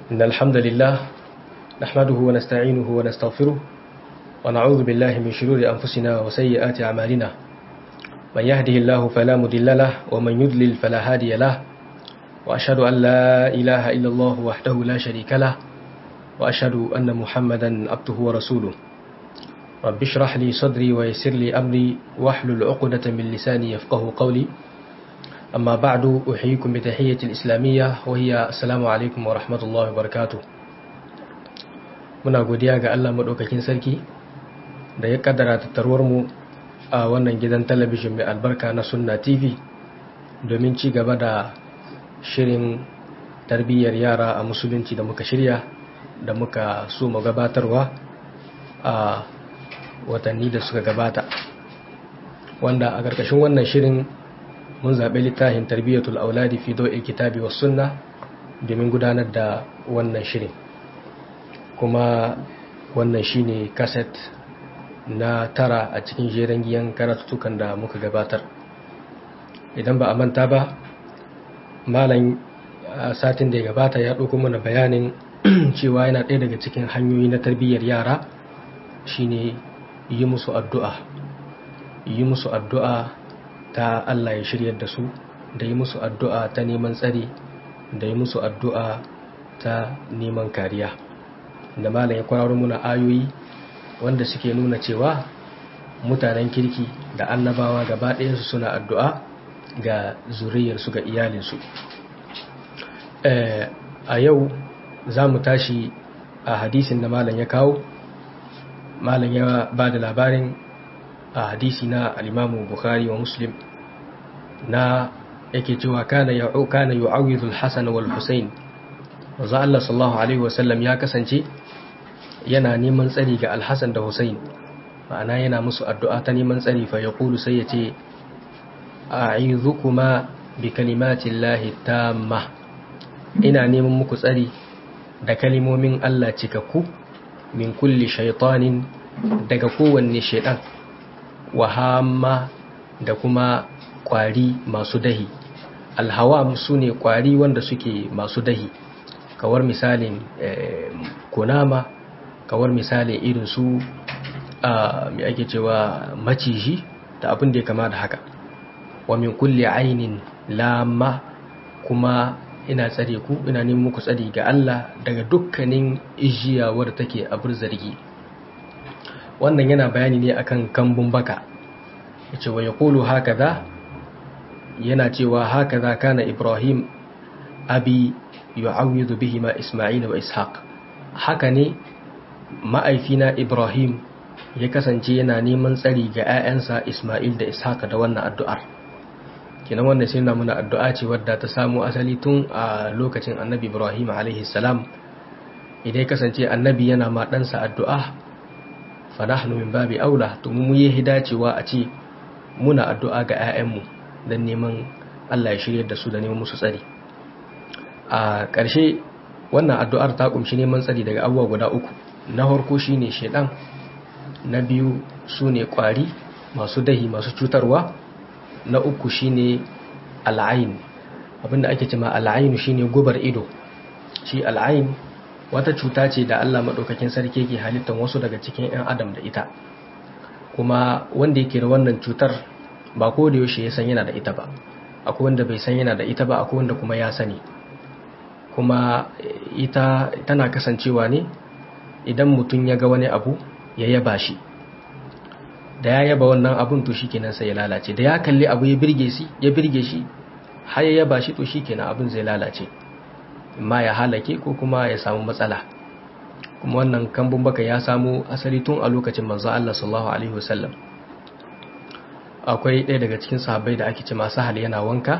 إن الحمد لله نحمده ونستعينه ونستغفره ونعوذ بالله من شرور أنفسنا وسيئات أعمالنا من يهده الله فلا مضل له ومن يضلل فلا هادي له وأشهد أن لا إله إلا الله وحده لا شريك له وأشهد أن محمدا عبده ورسوله رب اشرح لي صدري ويسر لي أمري واحلل عقدة من لساني يفقه قولي أما بعد أحييكم بتحية الإسلامية وهي السلام عليكم ورحمة الله وبركاته muna godiya ga Allah maɗaukakin sarki da ya kaddara tattaruwar mu a wannan gidan talabijin mai albarka na sunna tv domin ci gaba da shirin tarbiyyar yara a musulunci da muka shirya da muka so mu gabatarwa a watanni da suka gabata wanda a ƙarƙashin wannan shirin mun zaɓi littafin tarbiyyatul auladi fi do'il kitabi was sunna domin gudanar da wannan shirin kuma wannan shine kaset na tara a cikin jeren giyan karatutukan da muka gabatar idan ba a manta ba malam satin da ya gabata ya ɗauko mana bayanin cewa yana ɗaya daga cikin hanyoyi na tarbiyyar yara shine yi musu addu'a yi musu addu'a ta Allah ya shiryar da su da yi musu addu'a ta neman tsari da yi musu addu'a ta neman kariya da malam ya kwararo muna ayoyi wanda suke nuna cewa mutanen kirki da annabawa gaba ɗayansu suna addu'a ga zuriyarsu ga iyalinsu a yau za mu tashi a hadisin da malam ya kawo malam ya ba da labarin a hadisi na alimamu bukhari wa muslim na yake cewa kana yu'awidul hasan wal husain wanzu Allah sallallahu alaihi wasallam ya kasance yana neman tsari ga alhassan da husain ma'ana yana musu addu'a ta neman tsari fa ya kulu sai ya ce a kuma bi kalimatin lahi tamma ina neman muku tsari da kalimomin Allah cikakku min kulli shaitanin daga kowanne shaidan wahama da kuma kwari masu dahi alhawam su ne kwari wanda suke masu dahi kawar misalin kunama kawar misalin irin su a mai ake cewa maciji da abin da ya kama da haka wa min kulli ainin lamma kuma ina tsare ku ina neman muku tsari ga Allah daga dukkanin ijiya wadda take abur zargi wannan yana bayani ne akan kambun baka yace wa yaqulu hakaza yana cewa hakaza kana Ibrahim abi yu'awwidu bihi ma Isma'il wa Ishaq haka ne ma'aifina Ibrahim ya kasance yana neman tsari ga 'ya'yansa Isma'il da Ishaq da wannan addu'ar kenan wannan sai muna addu'a ce wadda ta samu asali tun a lokacin Annabi Ibrahim alaihi salam idan ya kasance Annabi yana ma ɗansa addu'a fa nahnu min babi aula to mu yi hidacewa a ce muna addu'a ga 'ya'yanmu don neman Allah ya shirya da su da neman musu tsari a ƙarshe wannan addu'ar ta ƙumshi neman tsari daga abubuwa guda uku na harko shi ne shaidan na biyu su ne ƙwari masu dahi masu cutarwa na uku shi ne al'ain abinda ake cima al'ainu shi ne gubar ido shi al'ain wata cuta ce da Allah maɗaukakin sarki ke halittar wasu daga cikin 'yan adam da ita kuma wanda yake da wannan cutar ba ko da yaushe ya san yana da ita ba akwai wanda bai san yana da ita ba akwai wanda kuma ya sani kuma ita tana kasancewa ne idan mutum ya ga wani abu ya yaba shi da ya yaba wannan abun to shikenan sai ya lalace da ya kalli abu ya birge shi ya birge shi har ya yaba shi to shikenan abun zai lalace amma ya halake ko kuma ya samu matsala kuma wannan kambun baka ya samu asali tun a lokacin manzo Allah sallallahu alaihi wasallam akwai ɗaya daga cikin sahabbai da ake ce masu hal yana wanka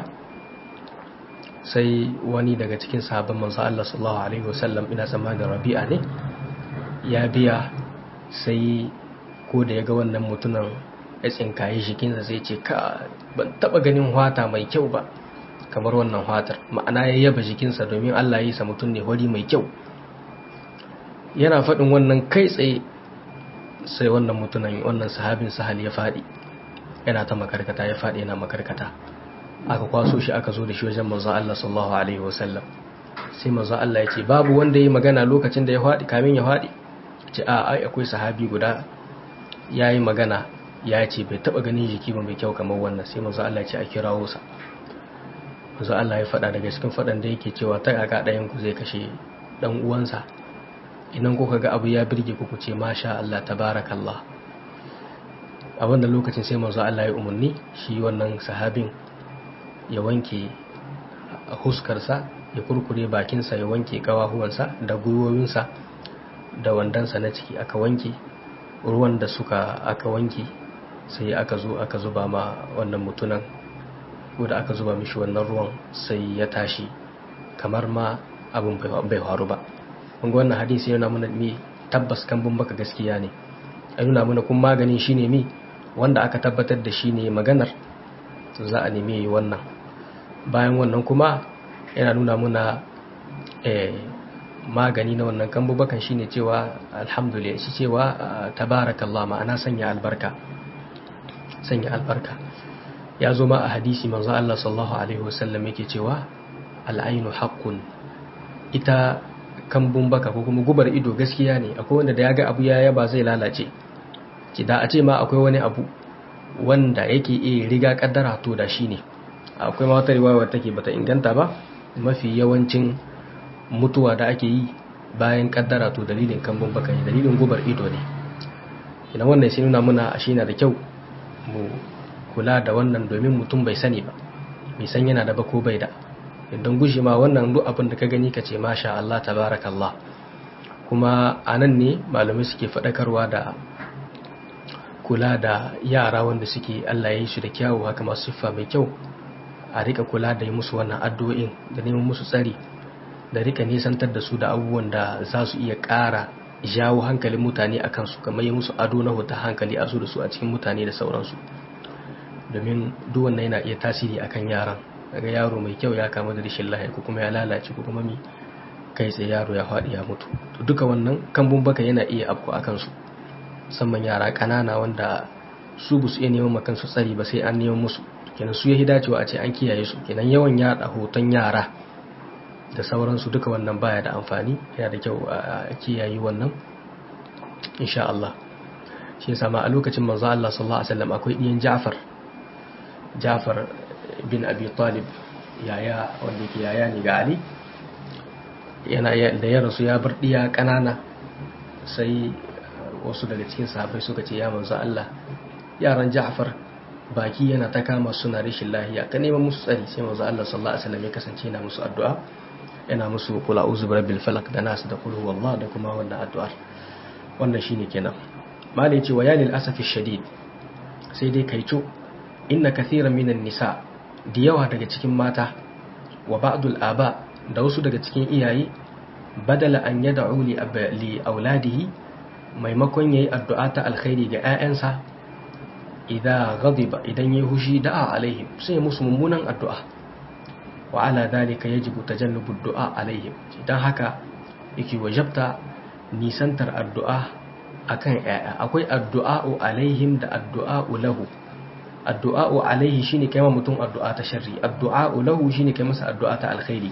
sai wani daga cikin sahabban manzo Allah sallallahu alaihi wasallam ina tsammanin Rabi'a ne ya biya sai ko da ya ga wannan mutumin ya tsinkaye jikinsa sai ce ka ban taba ganin hwata mai kyau ba kamar wannan hwatar ma'ana ya yaba jikinsa domin Allah ya yi sa mutum ne wari mai kyau yana faɗin wannan kai tsaye sai wannan mutumin wannan sahabin sahal ya faɗi yana ta makarkata ya faɗi yana makarkata aka kwaso shi aka zo da shi wajen manzo Allah sallallahu alaihi wasallam sai manzo Allah ya ce babu wanda ya magana lokacin da ya faɗi kamin ya faɗi ce a ai akwai sahabi guda yayi magana ya ce bai taba ganin jiki ba mai kyau kamar wannan sai manzo Allah ya ce a kirawo sa manzo Allah ya faɗa daga cikin faɗan da yake cewa ta kaka ɗayan ku zai kashe dan uwansa idan kuka ga abu ya birge ku ku ce masha Allah tabarakallah a wannan lokacin sai manzo Allah ya umarni shi wannan sahabin ya wanke huskarsa ya kurkure bakinsa ya wanke kawahuwansa da gwiwowinsa da wandansa na ciki aka wanke ruwan da suka aka wanke sai aka zo aka zuba ma wannan mutunan ko da aka zuba mishi wannan ruwan sai ya tashi kamar ma abin bai faru ba kunga wannan hadisi yana mana mi tabbas kambun baka gaskiya ne a nuna mana kun maganin shine mi wanda aka tabbatar da shi ne maganar za a nemi yi wannan bayan wannan kuma yana nuna muna magani na wannan kambubakan shi ne cewa alhamdulillah shi cewa tabarakallah ma'ana sanya albarka sanya albarka ya zo ma a hadisi manzo Allah sallallahu alaihi wasallam yake cewa al'ainu haqqun ita kambun baka ko kuma gubar ido gaskiya ne akwai wanda da ya ga abu ya yaba zai lalace ki da a ce ma akwai wani abu wanda yake iya riga kaddara to da shi ne akwai ma wata riwaya take bata inganta ba mafi yawancin mutuwa da ake yi bayan kaddara to dalilin kambun baka ne dalilin gubar ido ne idan wannan sai nuna muna a shi na da kyau mu kula da wannan domin mutum bai sani ba bai san yana da ba ko bai da idan gushe ma wannan duk abin da ka gani ka ce masha Allah tabarakallah kuma a nan ne malamai suke faɗakarwa da kula da yara wanda suke Allah ya yi su da kyawu haka masu siffa mai kyau a rika kula da yi musu wannan addu'o'in da neman musu tsari da rika nisantar da su da abubuwan da za su iya ƙara jawo hankalin mutane a kansu kamar yi musu ado na huta hankali a su da su a cikin mutane da sauransu domin duk wannan yana iya tasiri akan yaran daga yaro mai kyau ya kama da rashin lahiya ko kuma ya lalace ko kuma mi kai tsaye yaro ya faɗi ya mutu to duka wannan kambun baka yana iya afko a kansu musamman yara ƙanana wanda su bu su iya neman kansu tsari ba sai an neman musu kenan su ya dacewa a ce an kiyaye su kenan yawan yada hoton yara da sauransu duka wannan baya da amfani yana da kyau a kiyaye wannan insha Allah shi yasa ma a lokacin manzo Allah sallallahu alaihi wasallam akwai diyan Ja'far Ja'far bin Abi Talib yaya wanda yake yaya ne ga Ali yana da ya rasu ya bar diya kanana sai wasu daga cikin sahabbai suka ce ya manzo Allah yaran Ja'far baki yana ta kama suna rashin lahiya ka neman musu tsari sai manzo Allah sallallahu alaihi wasallam ya kasance yana musu addu'a yana musu kula uzu rabbil falak da nas da qul huwallah da kuma wannan addu'ar wannan shine kenan malai ce wa ya lil asafi shadid sai dai kaico inna kathiran minan nisa da yawa daga cikin mata wa ba'dul aba da wasu daga cikin iyaye badala an yad'u li li auladihi maimakon yayi addu'a ta alkhairi ga 'ya'yansa idan ghadiba idan yayi hushi da'a alaihim sai musu mummunan addu'a wa ala dalika yajibu tajannubu du'a alaihim dan haka yake wajabta nisantar addu'a akan yaya akwai addu'a'u alaihim da addu'a'u lahu addu'a'u alaihi shine kai mutum addu'a ta sharri addu'a'u lahu shine kai masa addu'a ta alkhairi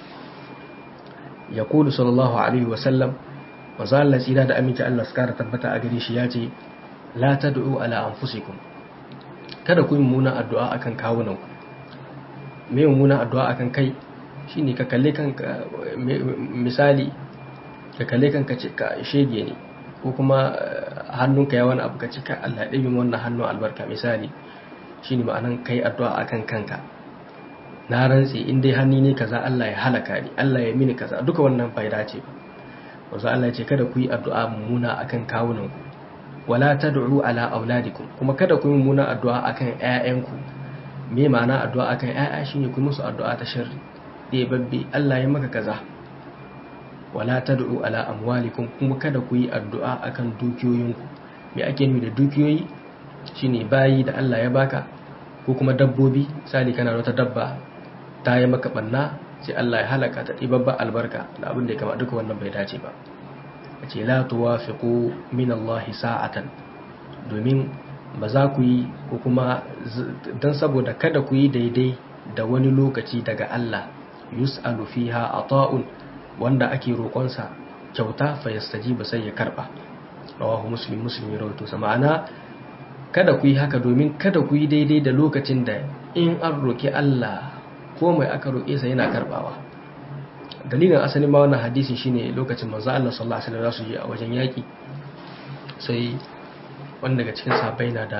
yaqulu sallallahu alaihi wa sallam manzo Allah tsira da aminci Allah suka tabbata a gare shi yace la tad'u ala anfusikum kada ku yi mummunan addu'a akan kawunanku mai mummunan addu'a akan kai shine ka kalle kanka misali ka kalle kanka ce ka shege ne ko kuma hannunka ya wani abu ka ce ka Allah ɗaya wannan hannun albarka misali shine ma'anan kai addu'a akan kanka na rantse in dai hannu ne kaza Allah ya halaka ni Allah ya mini kaza duka wannan bai dace ba wanzu Allah ya ce kada ku yi addu'a mummuna akan kawunanku wala tad'u ala auladikum kuma kada ku yi mummuna addu'a akan ƴaƴanku me ma'ana addu'a akan ƴaƴa shine ku musu addu'a ta sharri dai babbe Allah ya maka kaza wala tad'u ala amwalikum kuma kada ku yi addu'a akan dukiyoyinku me ake nufi da dukiyoyi shine bayi da Allah ya baka ko kuma dabbobi misali kana da wata dabba ta yi maka banna sai Allah ya halaka ta ɗibabba albarka da abin da ya kama duka wannan bai dace ba a ce la tuwafiqu min Allah sa'atan domin ba za ku yi ko kuma dan saboda kada ku yi daidai da wani lokaci daga Allah yus'alu fiha ata'un wanda ake roƙonsa kyauta fa yastajiba sai ya karba rawahu muslim muslim ya rawaito sa ma'ana kada ku yi haka domin kada ku yi daidai da lokacin da in an roƙi Allah ko mai aka roƙe sa yana karbawa dalilin asalin ma wannan hadisi shine lokacin manzo Allah sallallahu alaihi wasallam su je a wajen yaki sai wanda daga cikin sahabbai na da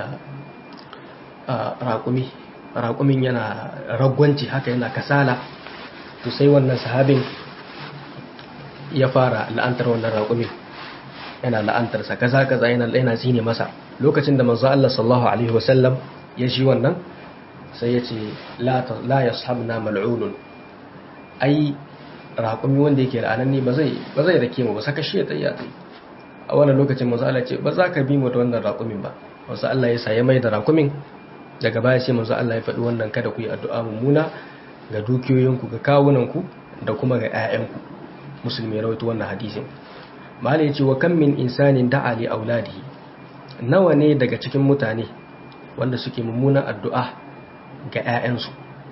raƙumi raƙumin yana ragwanci haka yana kasala to sai wannan sahabin ya fara la'antar wannan raƙumin yana la'antarsa kaza kaza yana yana zine masa lokacin da manzo Allah sallallahu alaihi wasallam ya ji wannan sai ya ce la la yashabna mal'unun ai raƙumi wanda yake la'ananni ba zai ba zai rake mu ba saka shi ya tsaya tsaye a wannan lokacin manzo Allah ce ba za ka bi mu da wannan raƙumin ba manzo Allah ya saye mai da raƙumin daga baya sai manzo Allah ya faɗi wannan kada ku yi addu'a mummuna ga dukiyoyinku ga kawunanku da kuma ga 'ya'yanku musulmi rawaito wannan hadisin malai ce wa kan min insanin da'a li auladihi nawa ne daga cikin mutane wanda suke mummunan addu'a ga 'ya'yansu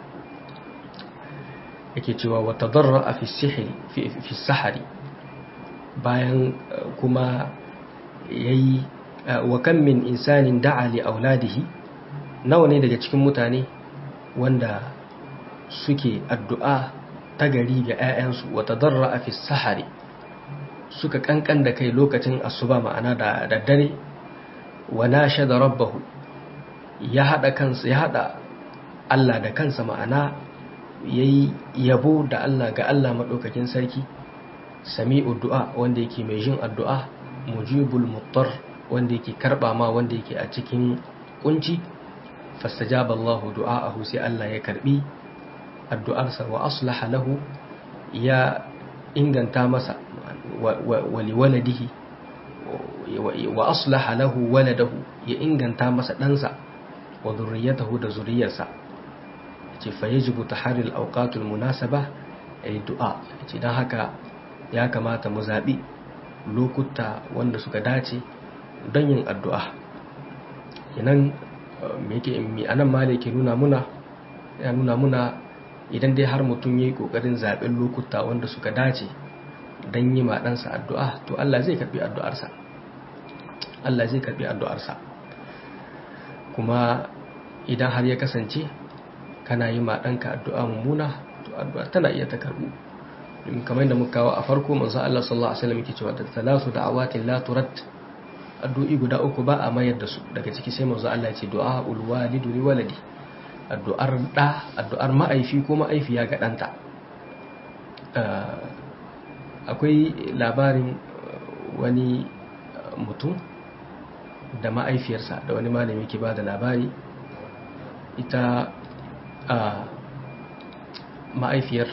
yake cewa wa tadarra fi sihri fi sahari bayan kuma yayi wa kan min insanin da'a li auladihi nawa ne daga cikin mutane wanda suke addu'a ta gari ga 'ya'yansu wata darra a fi sahari suka kankan da kai lokacin asuba ma'ana da daddare wa nasha da rabbahu ya haɗa kansa ya haɗa Allah da kansa ma'ana ya yi yabo da Allah ga Allah maɗaukakin sarki sami addu'a wanda yake mai jin addu'a mujibul muttar wanda yake karɓa ma wanda yake a cikin kunci fastajaba Allah du'a'ahu sai Allah ya karbi addu'arsa wa aslaha lahu ya inganta masa wa liwaladihi wa aslaha lahu waladahu ya inganta masa ɗansa wa zurriyatahu da zuriyarsa ce fa yajibu taharil awqatul munasaba ay du'a ce dan haka ya kamata mu zabi lokuta wanda suka dace don yin addu'a kenan me yake mi anan male ke nuna muna ya nuna muna idan dai har mutum yayi kokarin zaben lokuta wanda suka dace dan yi ma ɗansa addu'a to Allah zai karbi addu'arsa Allah zai karbi addu'arsa kuma idan har ya kasance kana yi ma ɗanka addu'a mummuna to addu'a tana iya ta karbu kamar yadda muka kawo a farko manzo Allah sallallahu alaihi wasallam yake cewa da talatu da'awatin la turad addu'i guda uku ba a mayar da su daga ciki sai manzo Allah ya ce du'a ul walidu li waladi addu'ar da addu'ar ma'aifi ko ma'aifiya ga ɗanta akwai labarin wani mutum da ma'aifiyarsa da wani malami ke ba da labari ita a ma'aifiyar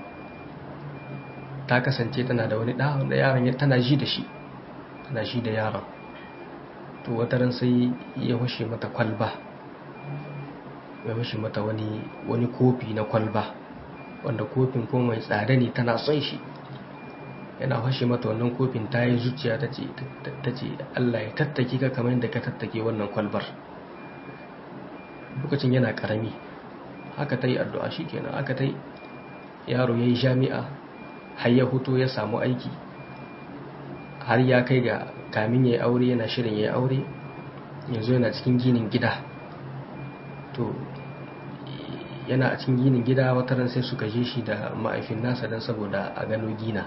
ta kasance tana da wani ɗa da yaron tana ji da shi tana ji da yaron to wataran sai ya hushe mata kwalba ya hushe mata wani wani kofi na kwalba wanda kofin ko mai tsada ne tana son shi yana hushe mata wannan kofin ta yi zuciya ta ce Allah ya tattake ka kamar yadda ka tattake wannan kwalbar lokacin yana karami haka ta yi addu'a shi kenan aka ta yi yaro ya yi jami'a har ya huto ya samu aiki har ya kai ga kamin ya yi aure yana shirin ya yi aure yanzu yana cikin ginin gida to yana a cikin ginin gida wataran sai suka je shi da ma'aifin nasa don saboda a gano gina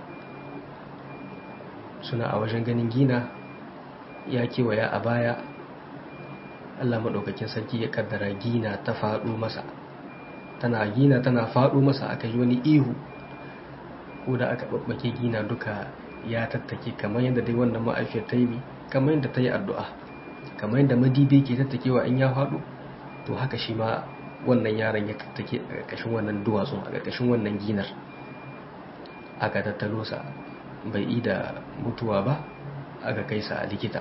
suna a wajen ganin gina ya kewaya a baya allah maɗaukakin sarki ya kaddara gina ta faɗo masa tana gina tana faɗo masa aka yi wani ihu ko da aka ɓaɓɓake gina duka ya tattake kamar yadda dai wannan ma'aifiyar ta yi kamar yadda ta yi addu'a kamar yadda madibe ke tattakewa in ya faɗo to haka shi ma wannan yaron ya tattake a ƙarƙashin wannan duwatsun a ƙarƙashin wannan ginar aka tattalo sa bai yi da mutuwa ba aka kai sa a likita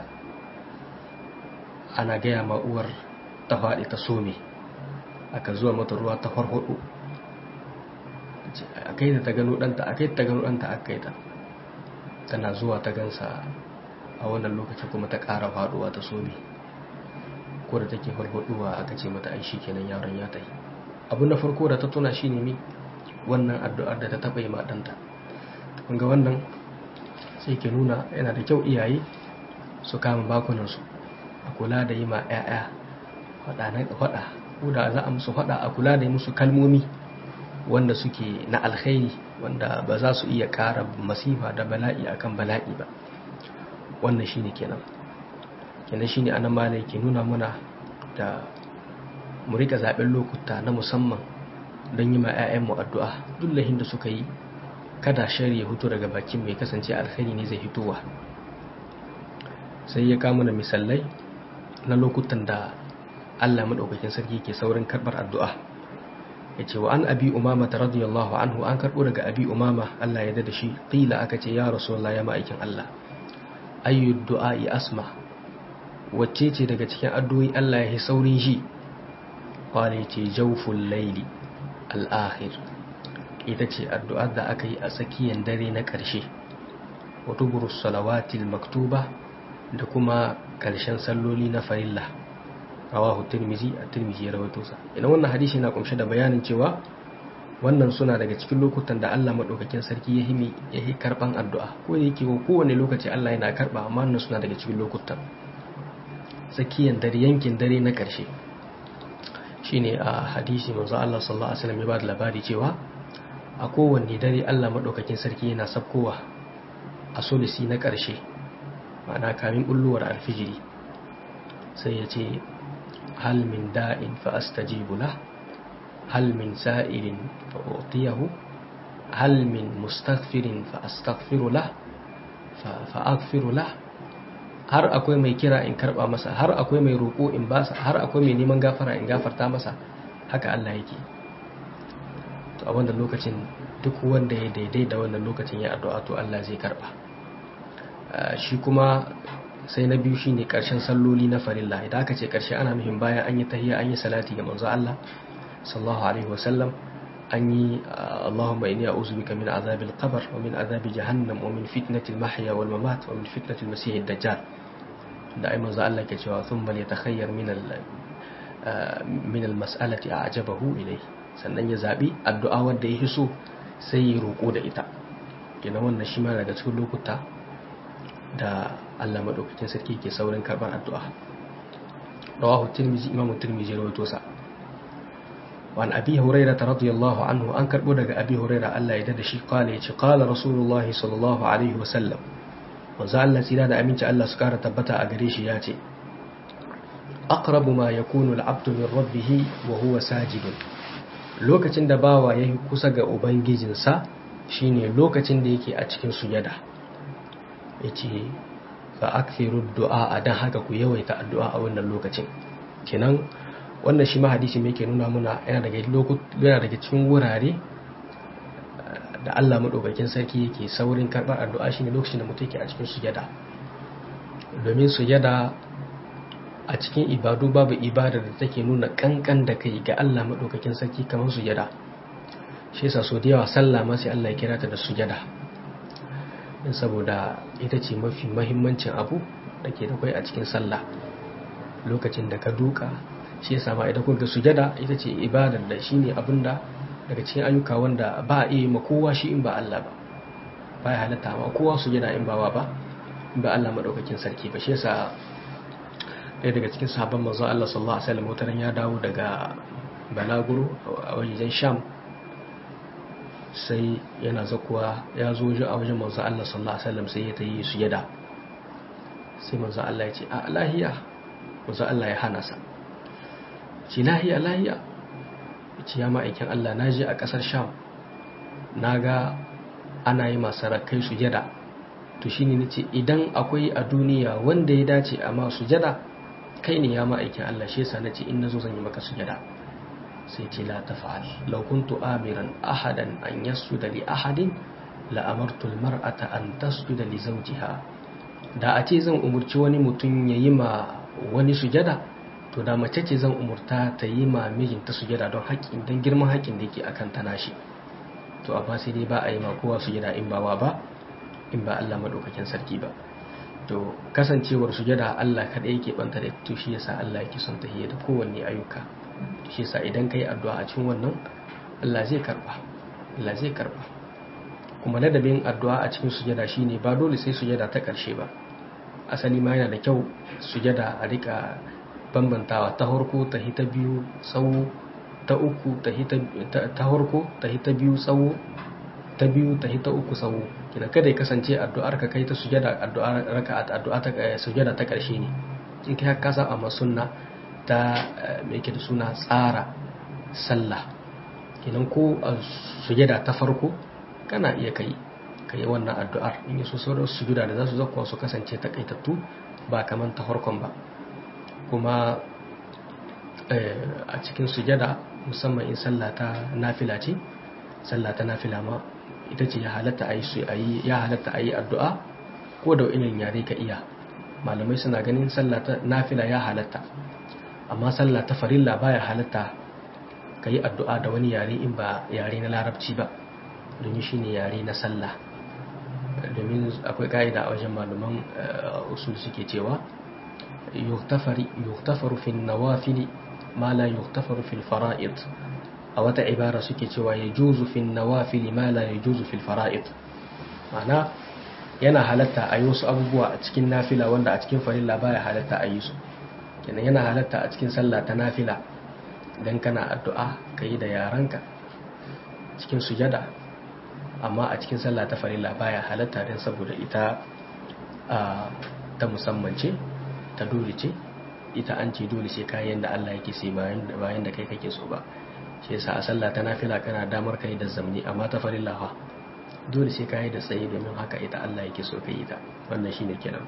ana gaya ma uwar ta faɗi ta some aka zuwa mata ruwa ta farfaɗo a kai ta gano ɗanta a kai ta gano ɗanta a kai ta tana zuwa ta gansa a wannan lokacin kuma ta ƙara faɗuwa ta some ko da take farfaɗuwa aka ce mata ai shi kenan yaron ya tafi abu na farko da ta tuna shi ne mi wannan addu'ar da ta taɓa yi ma ɗanta ga wannan sai ke nuna yana da kyau iyaye su kama bakunansu a kula da yi ma 'ya'ya faɗa na faɗa ko da za a musu faɗa a kula da yi musu kalmomi wanda suke na alkhairi wanda ba za su iya ƙara masifa da bala'i akan bala'i ba wannan shine kenan kenan shine anan malai ke nuna muna da mu rika zaɓen lokuta na musamman don yi ma 'ya'yanmu addu'a duk lahin da suka yi kada shari ya hutu daga bakin mai kasance alkhairi ne zai hitowa sai ya kama da misalai na lokutan da Allah maɗaukakin sarki ke saurin karɓar addu'a ya ce wa an abi umama ta radiyallahu anhu an karɓo daga abi umama Allah ya da shi ƙila aka ce ya rasu ya ma'aikin Allah ayyu du'a'i asma wacce ce daga cikin addu'o'i Allah ya yi saurin shi kwale ce jauful laili al'akhir ita ce addu'ar da aka yi a tsakiyar dare na ƙarshe wato burus salawatil maktuba da kuma ƙarshen salloli na farilla rawahu tirmizi a tirmizi ya rawaito sa idan wannan hadisi na kumshe da bayanin cewa wannan suna daga cikin lokutan da Allah madaukakin sarki ya himi ya yi karban addu'a ko da yake kowane lokaci Allah yana karba amma wannan suna daga cikin lokutan tsakiyar dare yankin dare na ƙarshe shine a hadisi manzo Allah sallallahu alaihi wasallam ya ba da labari cewa a kowanne dare Allah maɗaukakin sarki yana sabkowa a solisi na ƙarshe ma'ana kamin ɓulluwar alfijiri sai ya ce hal min da'in fa astajibu lah hal min sa'ilin fa utiyahu hal min mustaghfirin fa astaghfiru lah fa aghfiru lah har akwai mai kira in karba masa har akwai mai roƙo in basa har akwai mai neman gafara in gafarta masa haka Allah yake to a wannan lokacin duk wanda ya daidai da wannan lokacin ya addu'a to Allah zai karba shi kuma sai na biyu shine karshen salloli na farilla idan aka ce karshe ana muhim bayan an yi tahiyya an yi salati ga manzo Allah sallallahu alaihi wasallam an yi Allahumma inni a'udhu bika min azabil qabr wa min azabi jahannam wa min fitnatil mahya wal mamat wa min fitnatil masih ad-dajjal da ai manzo Allah ke cewa thumma yatakhayyar min al min al mas'alati a'jabahu ilayhi sannan ya zaɓi addu'a wanda ya so sai ya roƙo da ita gina wannan shi ma daga cikin lokuta da Allah maɗaukakin sarki ke saurin karɓar addu'a rawahu tirmizi imamu tirmizi rawaito sa وعن أبي هريرة رضي الله عنه أنكر بدك أبي هريرة ألا يدد شي قال يتي قال رسول الله صلى الله عليه وسلم وزعل سيدنا أمين الله سكارة تبتا أقريش ياتي أقرب ما يكون العبد من ربه وهو ساجد lokacin da bawa ya yi kusa ga ubangijinsa shine lokacin da yake a cikin sujada ya ce fa akthiru du'a a dan haka ku yawaita addu'a a wannan lokacin kenan wannan shi ma hadisi mai ke nuna muna yana daga yana daga cikin wurare da Allah madaukakin sarki yake saurin karbar addu'a shine lokacin da mutum yake a cikin sujada domin sujada a cikin ibadu babu ibada da take nuna kankan da kai ga Allah maɗaukakin sarki kamar sujada shi yasa so da yawa sallah ma sai Allah ya kira ta da sujada din saboda ita ce mafi mahimmancin abu da ke da kai a cikin sallah lokacin da ka duka shi yasa ma idan kuka sujada ita ce ibadar da shine abinda daga cikin ayyuka wanda ba a iya ma kowa shi in ba Allah ba ba ya halatta ma kowa sujada in ba wa ba in ba Allah maɗaukakin sarki ba shi yasa ɗaya daga cikin sahabban manzon Allah sallallahu alaihi wasallam wataran ya dawo daga balaguro a wajen Sham sai yana zakuwa ya zo a wajen manzon Allah sallallahu alaihi wasallam sai ya tayi sujada sai manzon Allah ya ce a lahiya manzon Allah ya hana sa ce lahiya lahiya ce ya ma'aikin Allah na je a ƙasar Sham na ga ana yi masu rakai sujada to shine nace idan akwai a duniya wanda ya dace a ma sujada kai ne ya ma'aikin Allah shi yasa nace in nazo zan yi maka sujada sai ce la tafa'al law kuntu amiran ahadan an yasjuda li ahadin la amartu al mar'ata an tasjuda li zawjiha da a ce zan umurci wani mutum ya yi ma wani sujada to da mace ce zan umurta ta yi ma mijinta sujada don haƙƙin don girman haƙƙin da yake akan ta nashi to amma sai dai ba a yi ma kowa sujada in ba wa ba in ba Allah madaukakin sarki ba to kasancewar sujada Allah kaɗai yake banta da to shi yasa Allah yake son tahiyya da kowanne ayyuka shi yasa idan kai addu'a a cikin wannan Allah zai karba Allah zai karba kuma ladabin addu'a a cikin sujada shine ba dole sai sujada ta ƙarshe ba asali ma yana da kyau sujada a rika bambantawa ta harko ta hita biyu tsawo ta uku ta hita ta harko ta hita biyu tsawo ta biyu ta hita uku tsawo kina kada ya kasance addu'ar ka kai ta sujada addu'ar raka'at addu'a ta sujada ta ƙarshe ne in kai ka saba ma sunna ta me yake da suna tsara sallah kenan ko a sujada ta farko kana iya kai ka yi wannan addu'ar in yi so sauran sujuda da za su zakuwa su kasance takaitattu ba kamar ta farkon ba kuma a cikin sujada musamman in sallah ta nafila ce sallah ta nafila ma ita ce ya halatta a yi ya halatta a yi addu'a ko da irin yare ka iya malamai suna ganin sallah ta nafila ya halatta amma sallah ta farilla baya halatta ka yi addu'a da wani yare in ba yare na larabci ba domin shi ne yare na sallah domin akwai ka'ida a wajen malaman usul suke cewa yuktafaru fi nawafili ma la yuktafaru fil fara'id a wata ibara suke cewa ya juzu fi nawafili ma la ya juzu fil fara'id ma'ana yana halatta a yi wasu abubuwa a cikin nafila wanda a cikin farilla baya halatta a yi su kenan yana halatta a cikin sallah ta nafila idan kana addu'a ka yi da yaranka cikin sujada amma a cikin sallah ta farilla baya halatta don saboda ita ta musamman ce ta dole ce ita an ce dole sai kayan da Allah yake sai bayan da kai kake so ba shi yasa a sallah ta nafila kana damar kai da zamni amma ta farilla fa dole sai kayi da tsaye domin haka ita Allah yake so kai ita wannan shine kenan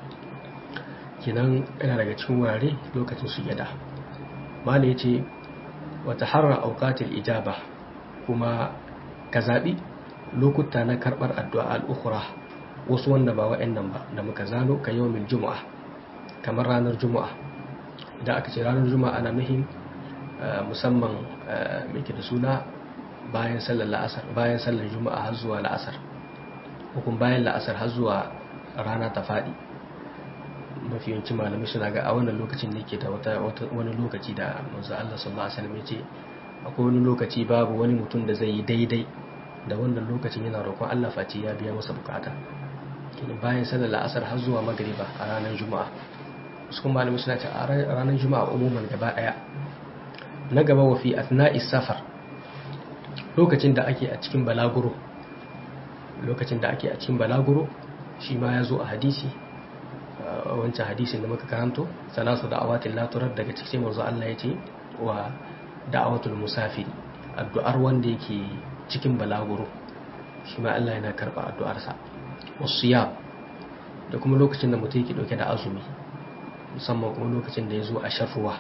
kenan yana daga cikin wurare lokacin sujada mala yace wa taharra awqatil ijaba kuma ka zabi lokuta na karbar addu'a al-ukhra wasu wanda ba wa'annan ba da muka zano ka yawmin juma'a kamar ranar juma'a idan aka ce ranar juma'a ana muhim musamman mai da suna bayan sallar la'asar bayan sallar juma'a har zuwa la'asar hukun bayan la'asar har zuwa rana ta faɗi mafi yawanci malamai suna ga a wannan lokacin ne ke da wani lokaci da manzo Allah sallallahu alaihi wasallam ya ce akwai wani lokaci babu wani mutum da zai yi daidai da wannan lokacin yana roƙon Allah face ya biya masa bukata kenan bayan sallar la'asar har zuwa magriba a ranar juma'a wasu kuma malamai suna ce a ranar juma'a umuman gaba daya na gaba wa fi athna'is safar lokacin da ake a cikin balaguro lokacin da ake a cikin balaguro shi ma ya zo a hadisi wancan hadisin da muka karanto salasu da'awatin laturar daga cikin manzo Allah ya ce wa da'awatul musafiri addu'ar wanda yake cikin balaguro shi ma Allah yana karba addu'arsa wasiyam da kuma lokacin da mutum yake dauke da azumi musamman kuma lokacin da ya zo a shafuwa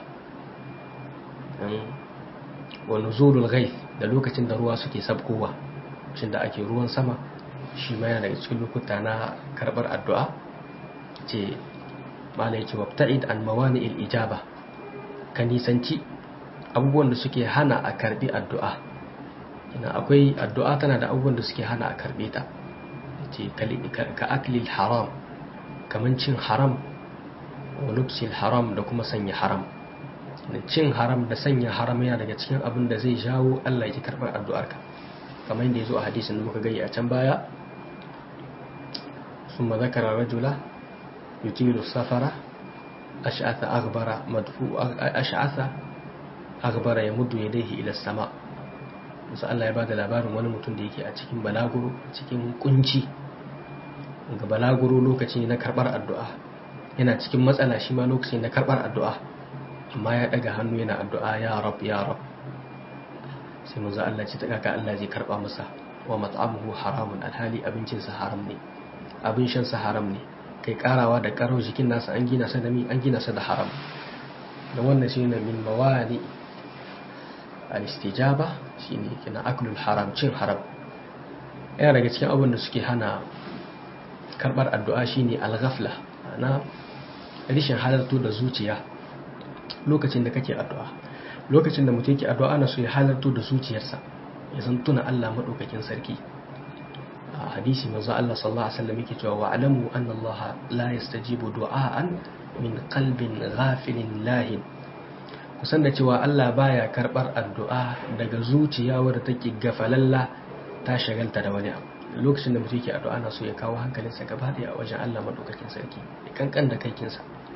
wa nuzulul ghaith da lokacin da ruwa suke sabkowa lokacin da ake ruwan sama shi ma yana daga cikin lokuta na karbar addu'a ce mala yake wabta'id an mawani'il ijaba ka nisanci abubuwan da suke hana a karbi addu'a ina akwai addu'a tana da abubuwan da suke hana a karbe ta ce ka aklil haram kaman cin haram wa lubsil haram da kuma sanya haram cin haram da sanya haram yana daga cikin abin da zai jawo Allah ya karɓar addu'arka kamar yadda ya zo a hadisin da muka gani a can baya sun ma zakara rajula yutilu safara ash'atha aghbara madfu ash'atha aghbara ya muddu yadayhi ila sama musa Allah ya bada labarin wani mutum da yake a cikin balaguro cikin kunci ga balaguro lokaci na karɓar addu'a yana cikin matsala shi ma lokaci na karɓar addu'a amma ya daga hannu yana addu'a ya rab ya rab sai manzo Allah ce ta kaka Allah zai karba masa wa mat'amuhu haramun alhali abincin sa haram ne abin shan sa haram ne kai karawa da karo jikin nasa an gina sa da mi an gina sa da haram da wannan shine min mawali al-istijaba shine kina aklul haram cin haram yana daga cikin abin da suke hana karbar addu'a shine al-ghafla na rishin halartu da zuciya lokacin da kake addu'a lokacin da mutum yake addu'a ana so ya halarto da zuciyarsa ya san tuna Allah madaukakin sarki a hadisi manzo Allah sallallahu alaihi wasallam yake cewa wa alamu anna Allah la yastajibu du'aan min qalbin ghafilin lahin kusan da cewa Allah baya karbar addu'a daga zuciya wadda take gafalalla ta shagalta da wani abu lokacin da mutum yake addu'a ana so ya kawo hankalinsa gaba da a wajen Allah madaukakin sarki ya kankan da kaikinsa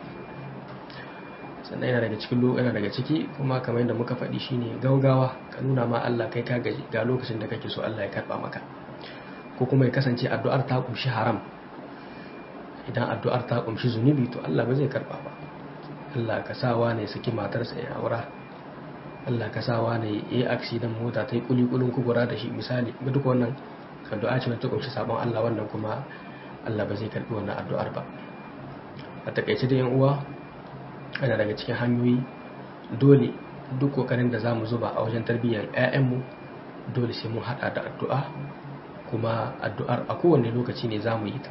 sannan yana daga cikin yana daga ciki kuma kamar yadda muka faɗi shine gaugawa ka nuna ma Allah kai ka gaji ga lokacin da kake so Allah ya karba maka ko kuma ya kasance addu'ar ta kumshi haram idan addu'ar ta kumshi zunubi to Allah ba zai karba ba Allah ka sawa ne saki matarsa ya aura Allah ka sawa ne ya yi aksidan mota ta yi kulikulin kubura da shi misali ga duk wannan addu'a ce ta kumshi sabon Allah wannan kuma Allah ba zai karbi wannan addu'ar ba a takaice da yan uwa ana daga cikin hanyoyi dole duk kokarin da zamu zuba a wajen tarbiyyar 'ya'yanmu dole sai mun hada da addu'a kuma addu'ar a kowane lokaci ne zamu yi ta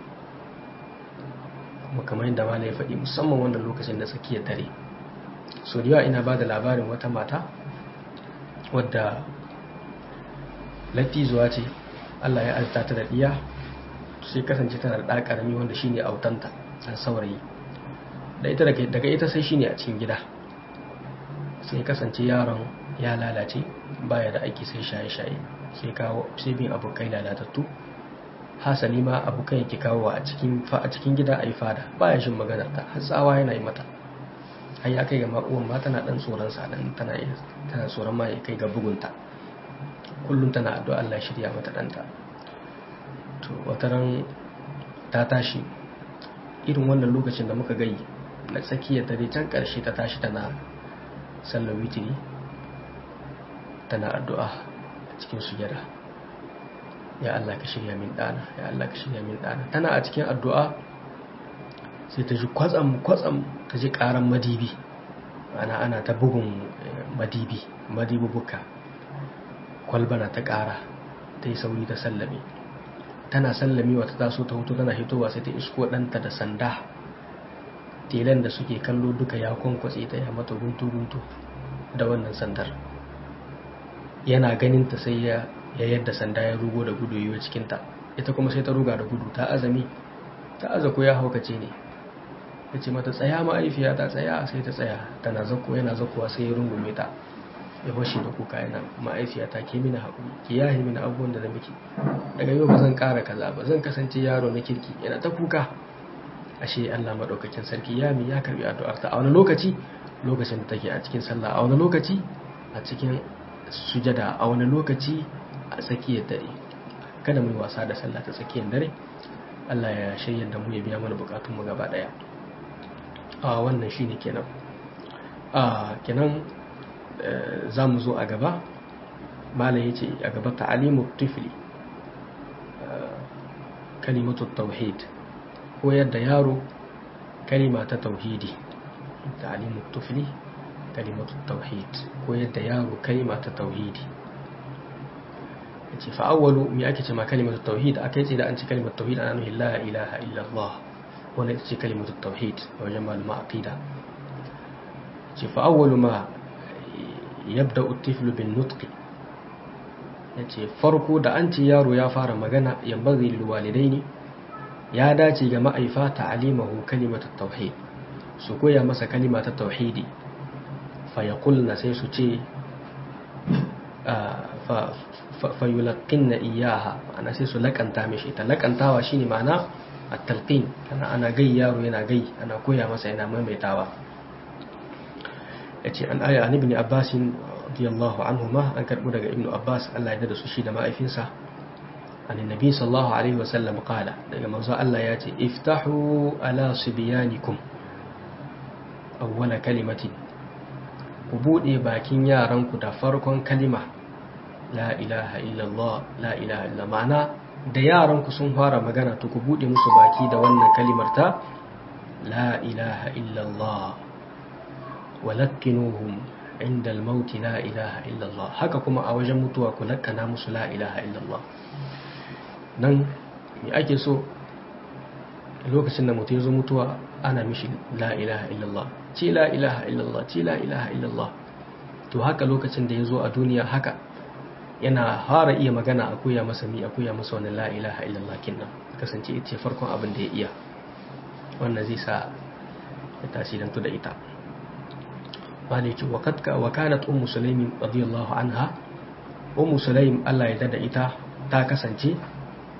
kuma kamar yadda malai ya faɗi musamman wannan lokacin da tsakiyar dare so da yawa ina ba da labarin wata mata wadda latizuwa ce Allah ya azta ta da ɗiya sai kasance tana da ɗa ƙarami wanda shine autanta san saurayi da ita daga ita sai shine a cikin gida sai kasance yaron ya lalace baya da aiki sai shaye-shaye sai kawo sai bin abokai lalatattu hasali ma abokai yake kawo a cikin a cikin gida ayi fada baya shin maganar ta har tsawa yana yi mata har ya kai ga uwan ma tana dan tsoron sa dan tana tana tsoron ma ya kai ga bugunta kullum tana addu'a Allah shirya mata danta to wataran ta tashi irin wannan lokacin da muka gai na tsakiyar dare can karshe ta tashi tana sallar witiri tana addu'a a cikin sujada ya Allah ka shirya min dana ya Allah ka shirya min dana tana a cikin addu'a sai ta ji kwatsam kwatsam ta ji karan madibi ana ana ta bugun madibi madibubuka kwalbana ta kara ta yi sauri ta sallame tana sallami wata taso ta hutu tana hitowa sai ta isko ɗanta da sanda telan da suke kallo duka ya kwankwatse ta ya mata guntu-guntu da wannan sandar yana ganin ta sai ya yadda sanda ya rugo da gudu yiwu cikinta ita kuma sai ta ruga da gudu ta azami ta aza ko ya haukace ne ya ce mata tsaya ma'aifiya ta tsaya sai ta tsaya tana zako yana zakowa sai ya rungume ta ya fashe da kuka yana ma'aifiya ta ke mini haƙuri ki yahi mini abubuwan da na miki daga yau ba zan ƙara kaza ba zan kasance yaro na kirki yana ta kuka ashe Allah maɗaukakin sarki ya mi ya karbi addu'ar ta a wani lokaci lokacin da take a cikin sallah a wani lokaci a cikin sujada a wani lokaci a tsakiyar dare kada mu yi wasa da sallah ta tsakiyar dare Allah ya shirya da mu ya biya mana bukatunmu gaba daya a wannan shine kenan a kenan za mu zo a gaba malam yace a gaba ta'alimu tifli kalimatu tauhid koyar da yaro kalima ta tauhidi ta'alimu tifli kalimatu tauhid koyar da yaro kalima ta tauhidi yace fa awwalu me ake cewa kalimatu tauhid akai ce da an ci kalimatu tauhid ana nufin la ilaha illa Allah wannan ita ce kalimatu tauhid a wajen malama aqida ce fa awwalu ma yabda at-tiflu bin nutq yace farko da an ce yaro ya fara magana yambaghi lil walidaini ya dace ga ma'aifa ta'alimahu kalimatu tauhid su koya masa kalima ta tauhidi fa yaqulna sai su ce fayulaqqinna iyaha ana sai su lakanta mishi ta lakantawa shine ma'ana at-talqin ana ana gai yaro yana gai ana koya masa yana maimaitawa yace an aya an ibn abbas radiyallahu anhuma an karbu daga ibnu abbas Allah ya da su shi da ma'aifinsa an annabi sallallahu alaihi wasallam qala daga manzo Allah ya ce iftahu ala sibyanikum awwala kalimatin ku bude bakin yaranku da farkon kalima la ilaha illallah la ilaha illallah ma'ana da yaranku sun fara magana to ku bude musu baki da wannan kalimar ta la ilaha illallah walakkinuhum inda al-maut la ilaha illallah haka kuma a wajen mutuwa ku lakkana musu la ilaha illallah nan me ake so lokacin da mutum ya zo mutuwa ana mishi la ilaha illallah ce la ilaha illallah ce la ilaha illallah to haka lokacin da ya zo a duniya haka yana fara iya magana a koya masa mi a koya masa wani la ilaha illallah kinnan kasance ita ce farkon abin da ya iya wannan zai sa ya tasirantu da ita maliki wa katka wa kanat ummu sulaimin radiyallahu anha ummu sulaim Allah ya dada ita ta kasance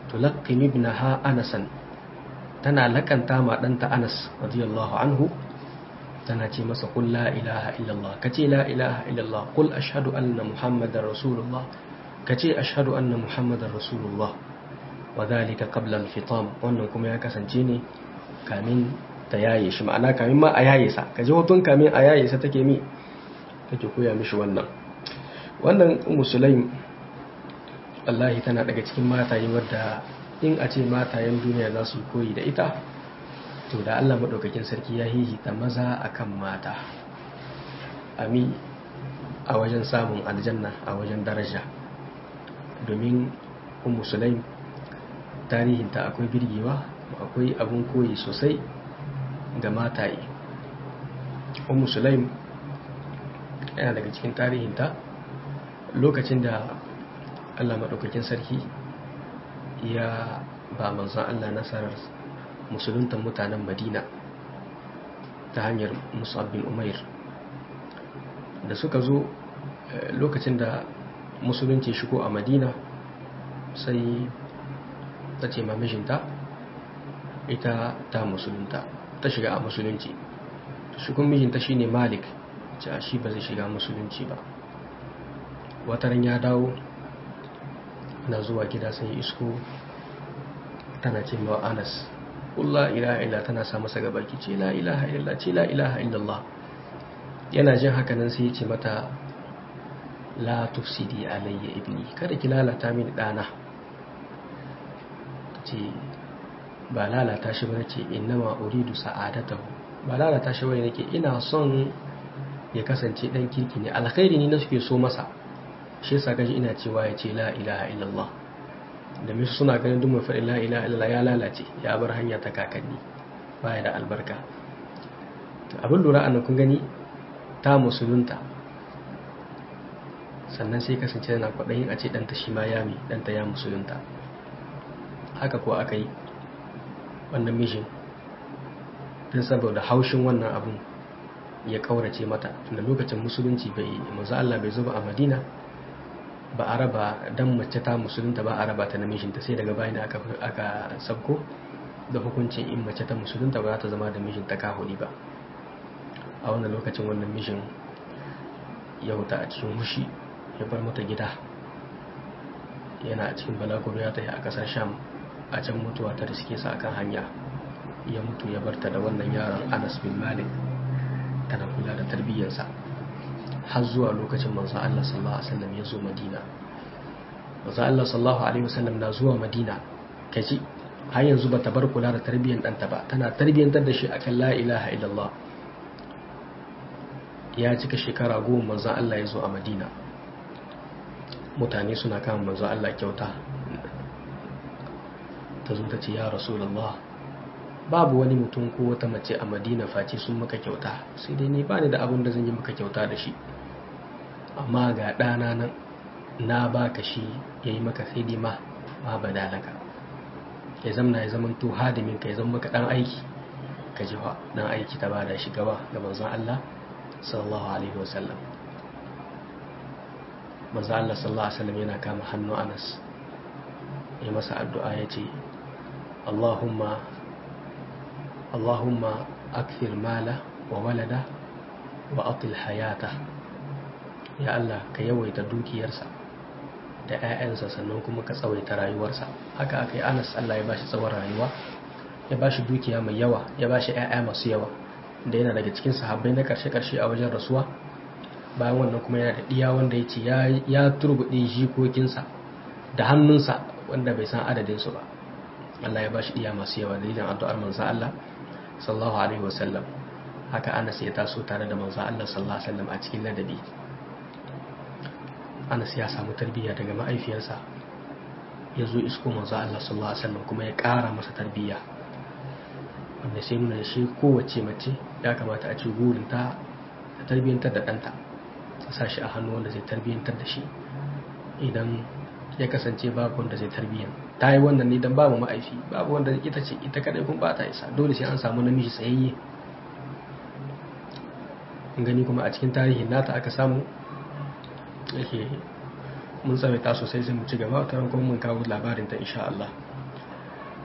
tulaqqin ibnaha anasan tana lakanta ma ɗanta anas radiyallahu anhu tana ce masa qul la ilaha illallah kace la ilaha illallah qul ashhadu anna muhammadar rasulullah kace ashhadu anna muhammadar rasulullah wa dhalika qabla al-fitam wannan kuma ya kasance ne kamin ta yaye shi ma'ana kamin ma a yaye sa kaje hotun kamin a yaye sa take mi take koya mishi wannan wannan ummu sulaim wallahi tana daga cikin mataye wadda in a ce matayen duniya za su koyi da ita to da Allah maɗaukakin sarki ya hihita maza akan mata ami a wajen samun aljanna a wajen daraja domin ummu sulaim tarihinta akwai birgewa akwai abun koyi sosai ga mataye ummu sulaim yana daga cikin tarihinta lokacin da Allah maɗaukakin sarki ya ba manzan Allah nasarar musuluntan mutanen madina ta hanyar musab bin umair da suka zo lokacin da musulunci shigo a madina sai ta ce mamishinta ita ta musulunta ta shiga a musulunci shigun mijinta shine malik ce a shi ba zai shiga musulunci ba wataran ya dawo na zuwa gida sai isko tana ce ma anas la ilaha illa tana sa masa gabaki ce la ilaha illa ce la ilaha illallah yana jin haka nan sai ya ce mata la tufsidi alayya ibni kada ki lalata mini dana ce ba lalata shi ba ce innama uridu sa'adatahu ba lalata shi ba nake ina son ya kasance dan kirki ne alkhairi ne na suke so masa shi yasa gaji ina cewa ya ce la ilaha illallah da misu suna ganin duk mai faɗi la ilaha illallah ya lalace ya bar hanya ta kakanni baya da albarka abin lura a kun gani ta musulunta sannan sai kasance yana kwaɗayin a ce ɗanta shi ma ya mi ɗanta ya musulunta haka kuwa aka yi wannan mishin don saboda haushin wannan abun ya ƙaurace mata tunda lokacin musulunci bai manzo Allah bai zuba a Madina ba a raba dan mace ta musulunta ba a raba ta namijinta sai daga bayan aka aka sabko da hukuncin in mace ta musulunta ba za ta zama da mijinta kahuri ba a wannan lokacin wannan mijin ya huta a cikin hushi ya bar mata gida yana a cikin balaguro ya tafi a kasar sham a can mutuwa ta riske sa akan hanya ya mutu ya barta da wannan yaron anas bin malik tana kula da tarbiyyarsa har zuwa lokacin manzo Allah sallallahu alaihi wasallam ya zo Madina manzo Allah sallallahu alaihi wasallam na zuwa Madina kaji har yanzu bata bar kula da tarbiyyar ɗanta ba tana tarbiyyantar da shi akan la ilaha illallah ya cika shekara goma manzo Allah ya zo a Madina mutane suna kama manzo Allah kyauta ta zo ta ce ya rasulullah babu wani mutum ko wata mace a madina face sun maka kyauta sai dai ni ba ni da abin da zan yi maka kyauta da shi amma ga ɗana nan na baka shi ya yi maka sai dai ma ma badalaka ya zamna ya zama to hadimin ka ya zama maka ɗan aiki ka ji fa ɗan aiki ta bada shi gaba ga manzon Allah sallallahu alaihi wasallam manzon Allah sallallahu alaihi wasallam yana kama hannu Anas ya masa addu'a ya ce Allahumma Allahumma akthir mala wa walada wa atil hayata ya Allah ka yawaita dukiyarsa da 'ya'yansa sannan kuma ka tsawaita rayuwarsa haka aka yi Anas Allah ya bashi tsawon rayuwa ya bashi dukiya mai yawa ya bashi 'ya'ya masu yawa da yana daga cikin sahabbai na karshe-karshe a wajen rasuwa bayan wannan kuma yana da ɗiya wanda ya ce ya turbuɗe jikokinsa da hannunsa wanda bai san adadinsu ba Allah ya bashi ɗiya masu yawa dalilin addu'ar manzan Allah sallallahu alaihi wasallam haka Anas ya taso tare da manzan Allah sallallahu alaihi wasallam a cikin ladabi Anas ya samu tarbiyya daga ma'aifiyarsa ya zo isko manzan Allah sallallahu alaihi wasallam kuma ya ƙara masa tarbiyya wanda sai nuna da shi kowace mace ya kamata a ce gurinta ta tarbiyyantar da ɗanta ta sa shi a hannu wanda zai tarbiyyantar da shi idan ya kasance babu wanda zai tarbiyyan ta yi wannan ne don babu ma'aifi babu wanda ita ce ita kadai kun ba ta isa dole sai an samu namiji tsayayye gani kuma a cikin tarihin nata aka samu yake mun tsawaita sosai sai mu ci gaba ta kuma mun kawo labarin ta insha Allah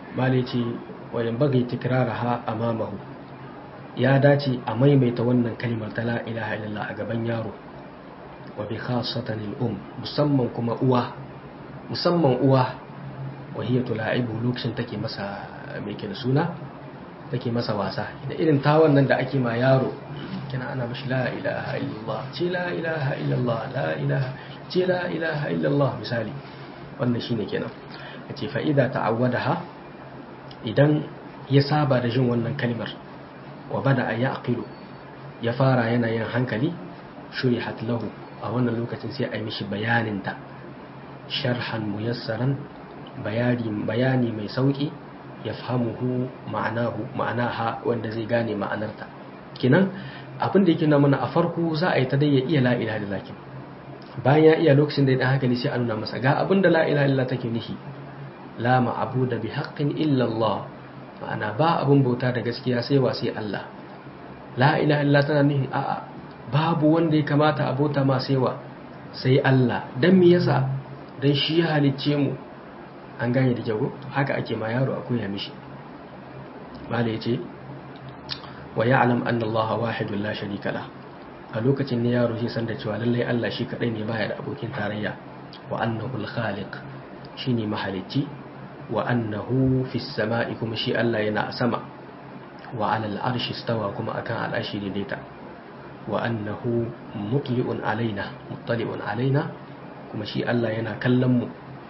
malai ce wajen bagai tikraraha amamahu ya dace a maimaita wannan kalmar ta la ilaha illallah a gaban yaro wa bi khasatan al-um musamman kuma uwa musamman uwa wa hiya tula'ibu lokacin take masa mai da suna take masa wasa da irin tawon nan da ake ma yaro kina ana mashi la ilaha illallah ce la ilaha illallah la ilaha ce la ilaha illallah misali wannan shine kenan yace fa idza ta'awwadaha idan ya saba da jin wannan kalmar wa bada yaqilu ya fara yana yin hankali shurihat lahu a wannan lokacin sai a yi mishi bayanin ta sharhan muyassaran bayani bayani mai sauki ya fahimuhu ma'anahu ma'anaha wanda zai gane ma'anarta kinan abin da yake na mana a farko za a yi ta dai ya iya la ilaha illallah bayan ya iya lokacin da ya dan hankali sai a nuna masa ga abin da la ilaha illallah take nishi la ma'abuda bi haqqin illa Allah ma'ana ba abin bauta da gaskiya sai wa sai Allah la ilaha illallah tana nihi a'a babu wanda ya kamata a bauta ma sai wa sai Allah dan me yasa dan shi ya halicce mu an gane da kyau haka ake ma yaro a koya mishi mala yace wa ya'lam anna Allah wahidun la sharika la a lokacin ne yaro shi san da cewa lallai Allah shi kadai ne baya da abokin tarayya wa annahu al-khaliq shine mahalicci wa annahu fis sama'i kuma shi Allah yana a sama wa 'ala al-arshi stawa kuma akan al'ashi daidaita wa annahu mutli'un alaina muttali'un alaina kuma shi Allah yana kallon mu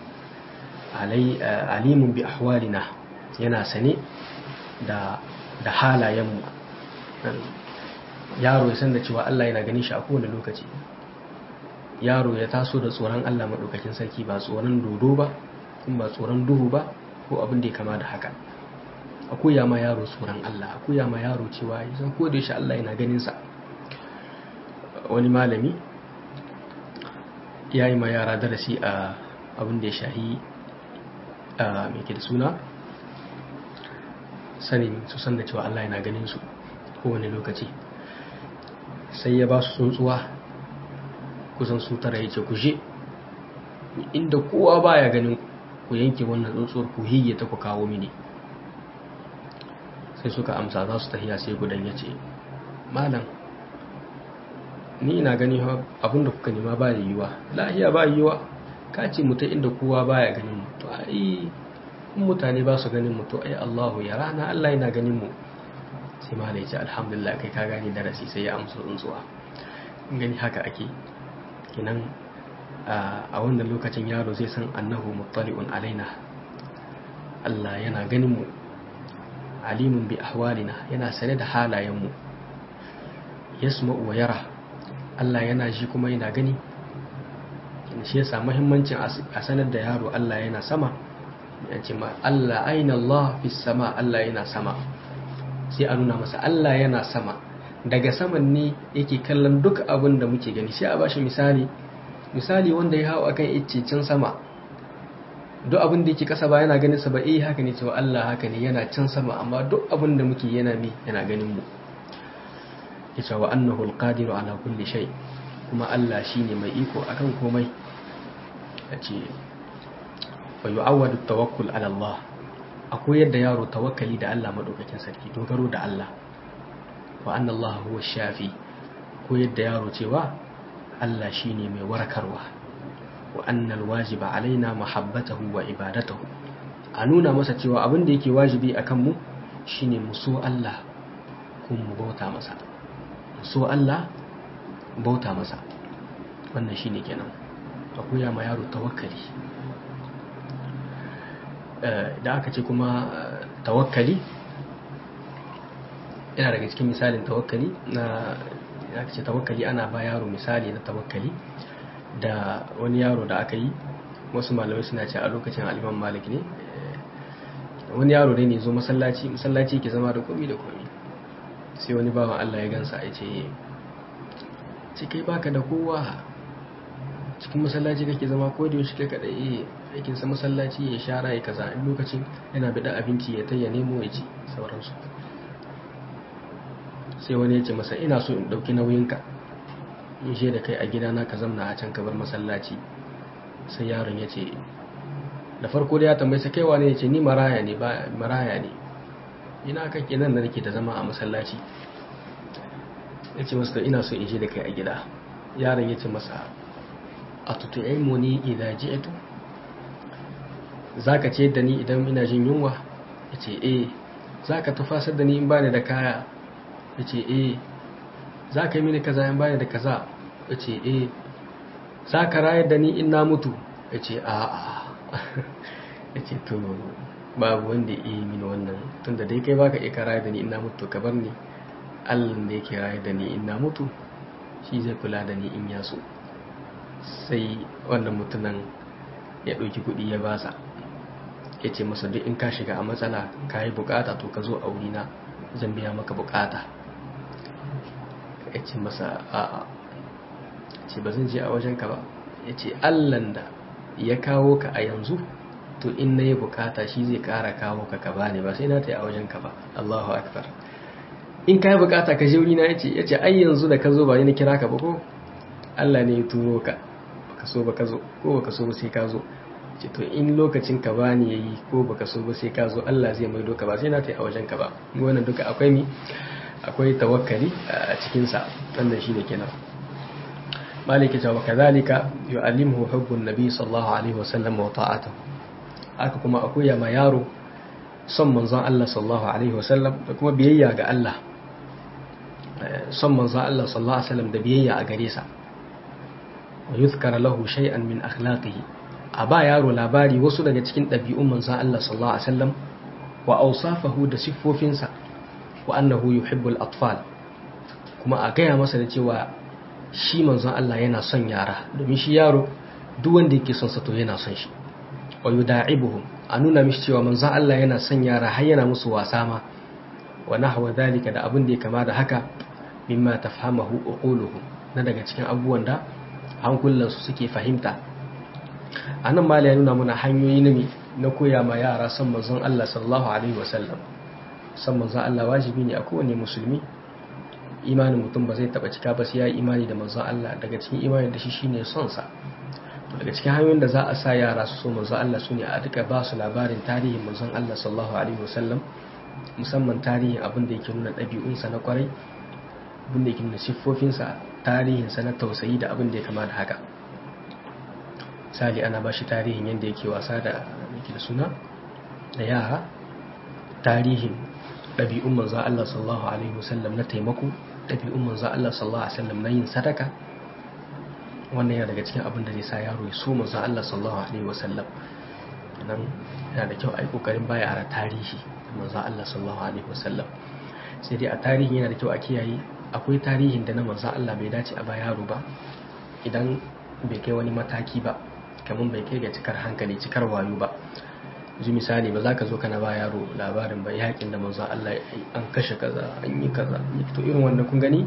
alimun bi ahwalina yana sane da da halayenmu yaro ya san da cewa Allah yana ganin shi a kowane lokaci yaro ya taso da tsoron Allah maɗaukakin sarki ba tsoron dodo ba kuma ba tsoron duhu ba ko abin da ya kama da haka a koya ma yaro tsoron Allah a koya ma yaro cewa ya san ko da shi Allah yana ganin sa wani malami ya yi ma yara darasi a abin da ya shahi a mai ke da suna sanin su san da cewa Allah yana ganin su kowane lokaci sai ya ba su tsuntsuwa kusan su tara ya ce ku je inda kowa baya ganin ku yanke wannan tsuntsuwar ku hiyye ta ku kawo mini sai suka amsa za su tahiya sai gudan ya ce malam ni ina gani abinda kuka nema ba da yiwa lahiya ba yiwa ka ce mutum inda kowa baya ganin mu to ai in mutane ba su ganin mu to ai Allahu ya rana Allah yana ganin mu sai ma da ya ce alhamdulillah kai ka gane darasi sai ya amsa tsuntsuwa gani haka ake kinan a wannan lokacin yaro zai san annahu muttali'un alaina Allah yana ganin mu alimun bi ahwalina yana sane da halayen mu yasma'u wa yara Allah yana ji kuma yana gani shi yasa muhimmancin a sanar da yaro Allah yana sama ya ce ma Allah aina Allah fi sama Allah yana sama sai a nuna masa Allah yana sama daga saman ne yake kallon duk abin da muke gani sai a bashi misali misali wanda ya hau akan iccicin sama duk abin da yake kasa ba yana ganin sa ba eh haka ne cewa Allah haka ne yana can sama amma duk abin da muke yana mi yana ganin mu yace wa annahu alqadiru ala kulli shay kuma Allah shine mai iko akan komai yace fa yu'awwadu tawakkul ala Allah akwai yadda yaro tawakkali da Allah madaukakin sarki dogaro da Allah wa anna Allah huwa shafi ko yadda yaro cewa Allah shine mai warkarwa wa anna alwajiba alaina mahabbatahu wa ibadatahu a nuna masa cewa abin da yake wajibi akan mu shine mu so Allah kuma mu bauta masa mu so Allah bauta masa wannan shine kenan akwai ma yaro tawakkali da aka ce kuma tawakkali yana daga cikin misalin tawakkali na aka ce tawakkali ana ba yaro misali na tawakkali da wani yaro da aka yi wasu malamai suna ce a lokacin aliman malik ne wani yaro dai ne zo masallaci masallaci ke zama da komi da komi sai wani bawan allah ya gansa ya ce ce kai baka da kowa cikin masallaci kake zama ko da yaushe kai kadai aikin sa masallaci ya shara ya kaza in lokacin yana bida abinci ya tayya nemo ya ci sauransu sai wani ya ce masa ina so in dauki nauyinka in je da kai a gidana ka zamna a can ka bar masallaci sai yaron ya ce da farko da ya tambaye sa kaiwa ne ya ce ni maraya ne ba maraya ne ina kake nan da nake da zama a masallaci ya ce masa ina so in je da kai a gida yaron ya ce masa a tutu'imu ni idza ji'tu zaka ce da ni idan ina jin yunwa ya ce eh zaka tufasar da ni in bani da kaya ya ce eh zaka yi mini kaza in bani da kaza ya ce eh zaka rayar da ni in na mutu ya ce a'a ya ce to babu wanda ya yi mini wannan tunda dai kai baka iya rayar da ni in na mutu ka bar ni allah da yake rayar da ni in na mutu shi zai kula da ni in ya so sai wannan mutumin ya ɗauki kuɗi ya basa ya ce masa duk in ka shiga a matsala ka yi bukata to ka zo a wurina zan biya maka bukata ya ce masa a'a ce ba zan je a wajenka ba ya ce allan da ya kawo ka a yanzu to in na yi bukata shi zai kara kawo ka ka bani ba sai na ta yi a wajenka ba allahu akbar in ka yi bukata ka je wurina ya ce ya ce ai yanzu da ka zo ba ni na kira ka ba ko allah ne ya turo ka baka so ba ka zo ko baka so ba sai ka zo ce to in lokacin ka bani yayi ko baka so ba sai ka zo Allah zai maido ka ba sai na ta a wajen ka ba wannan duka akwai mi akwai tawakkali a cikin sa wannan shine kenan maliki ta wa kadhalika yu'allimuhu hubbun nabi sallallahu alaihi wasallam wa ta'atuhu haka kuma akwai ya ma yaro son manzon Allah sallallahu alaihi wasallam da kuma biyayya ga Allah son manzon Allah sallallahu alaihi wasallam da biyayya a gare sa wa yuzkara lahu shay'an min akhlaqihi a ba yaro labari wasu daga cikin ɗabi'un manzon Allah sallallahu alaihi wasallam wa awsafahu da siffofinsa wa annahu yuhibbul atfal kuma a gaya masa da cewa shi manzon Allah yana son yara domin shi yaro duk wanda yake son sa to yana son shi wa yuda'ibuhum a nuna mishi cewa manzon Allah yana son yara har yana musu wasa ma wa nahwa dhalika da abin da ya kama da haka mimma tafhamahu uquluhum na daga cikin abubuwan da hankulansu suke fahimta a nan mala ya nuna mana hanyoyi na na koya ma yara son manzon Allah sallallahu alaihi wasallam son manzon Allah wajibi ne a kowane musulmi imanin mutum ba zai taba cika ba sai ya yi imani da manzon Allah daga cikin imanin da shi shine son sa daga cikin hanyoyin da za a sa yara su so manzon Allah sune a duka ba su labarin tarihin manzon Allah sallallahu alaihi wasallam musamman tarihin abin da yake nuna ɗabi'unsa na kwarai abin da yake nuna siffofinsa tarihinsa na tausayi da abin da ya kama da haka misali ana ba shi tarihin yadda yake wasa da yake da suna da yara tarihin ɗabi'un manzan Allah sallallahu Alaihi wasallam na taimako ɗabi'un manzan Allah sallallahu Alaihi wasallam na yin sadaka wannan yana daga cikin abin da zai sa yaro ya so manzan Allah sallallahu Alaihi wasallam nan yana da kyau a yi ƙoƙarin baya a tarihi manzan Allah sallallahu Alaihi wasallam sai dai a tarihi yana da kyau a kiyaye akwai tarihin da na manzan Allah bai dace a ba yaro ba idan bai kai wani mataki ba kamar bai kai ga cikar hankali cikar wayo ba ji misali ba za ka zo kana ba yaro labarin ba yakin da manzan Allah an kashe kaza an yi kaza to irin wannan kun gani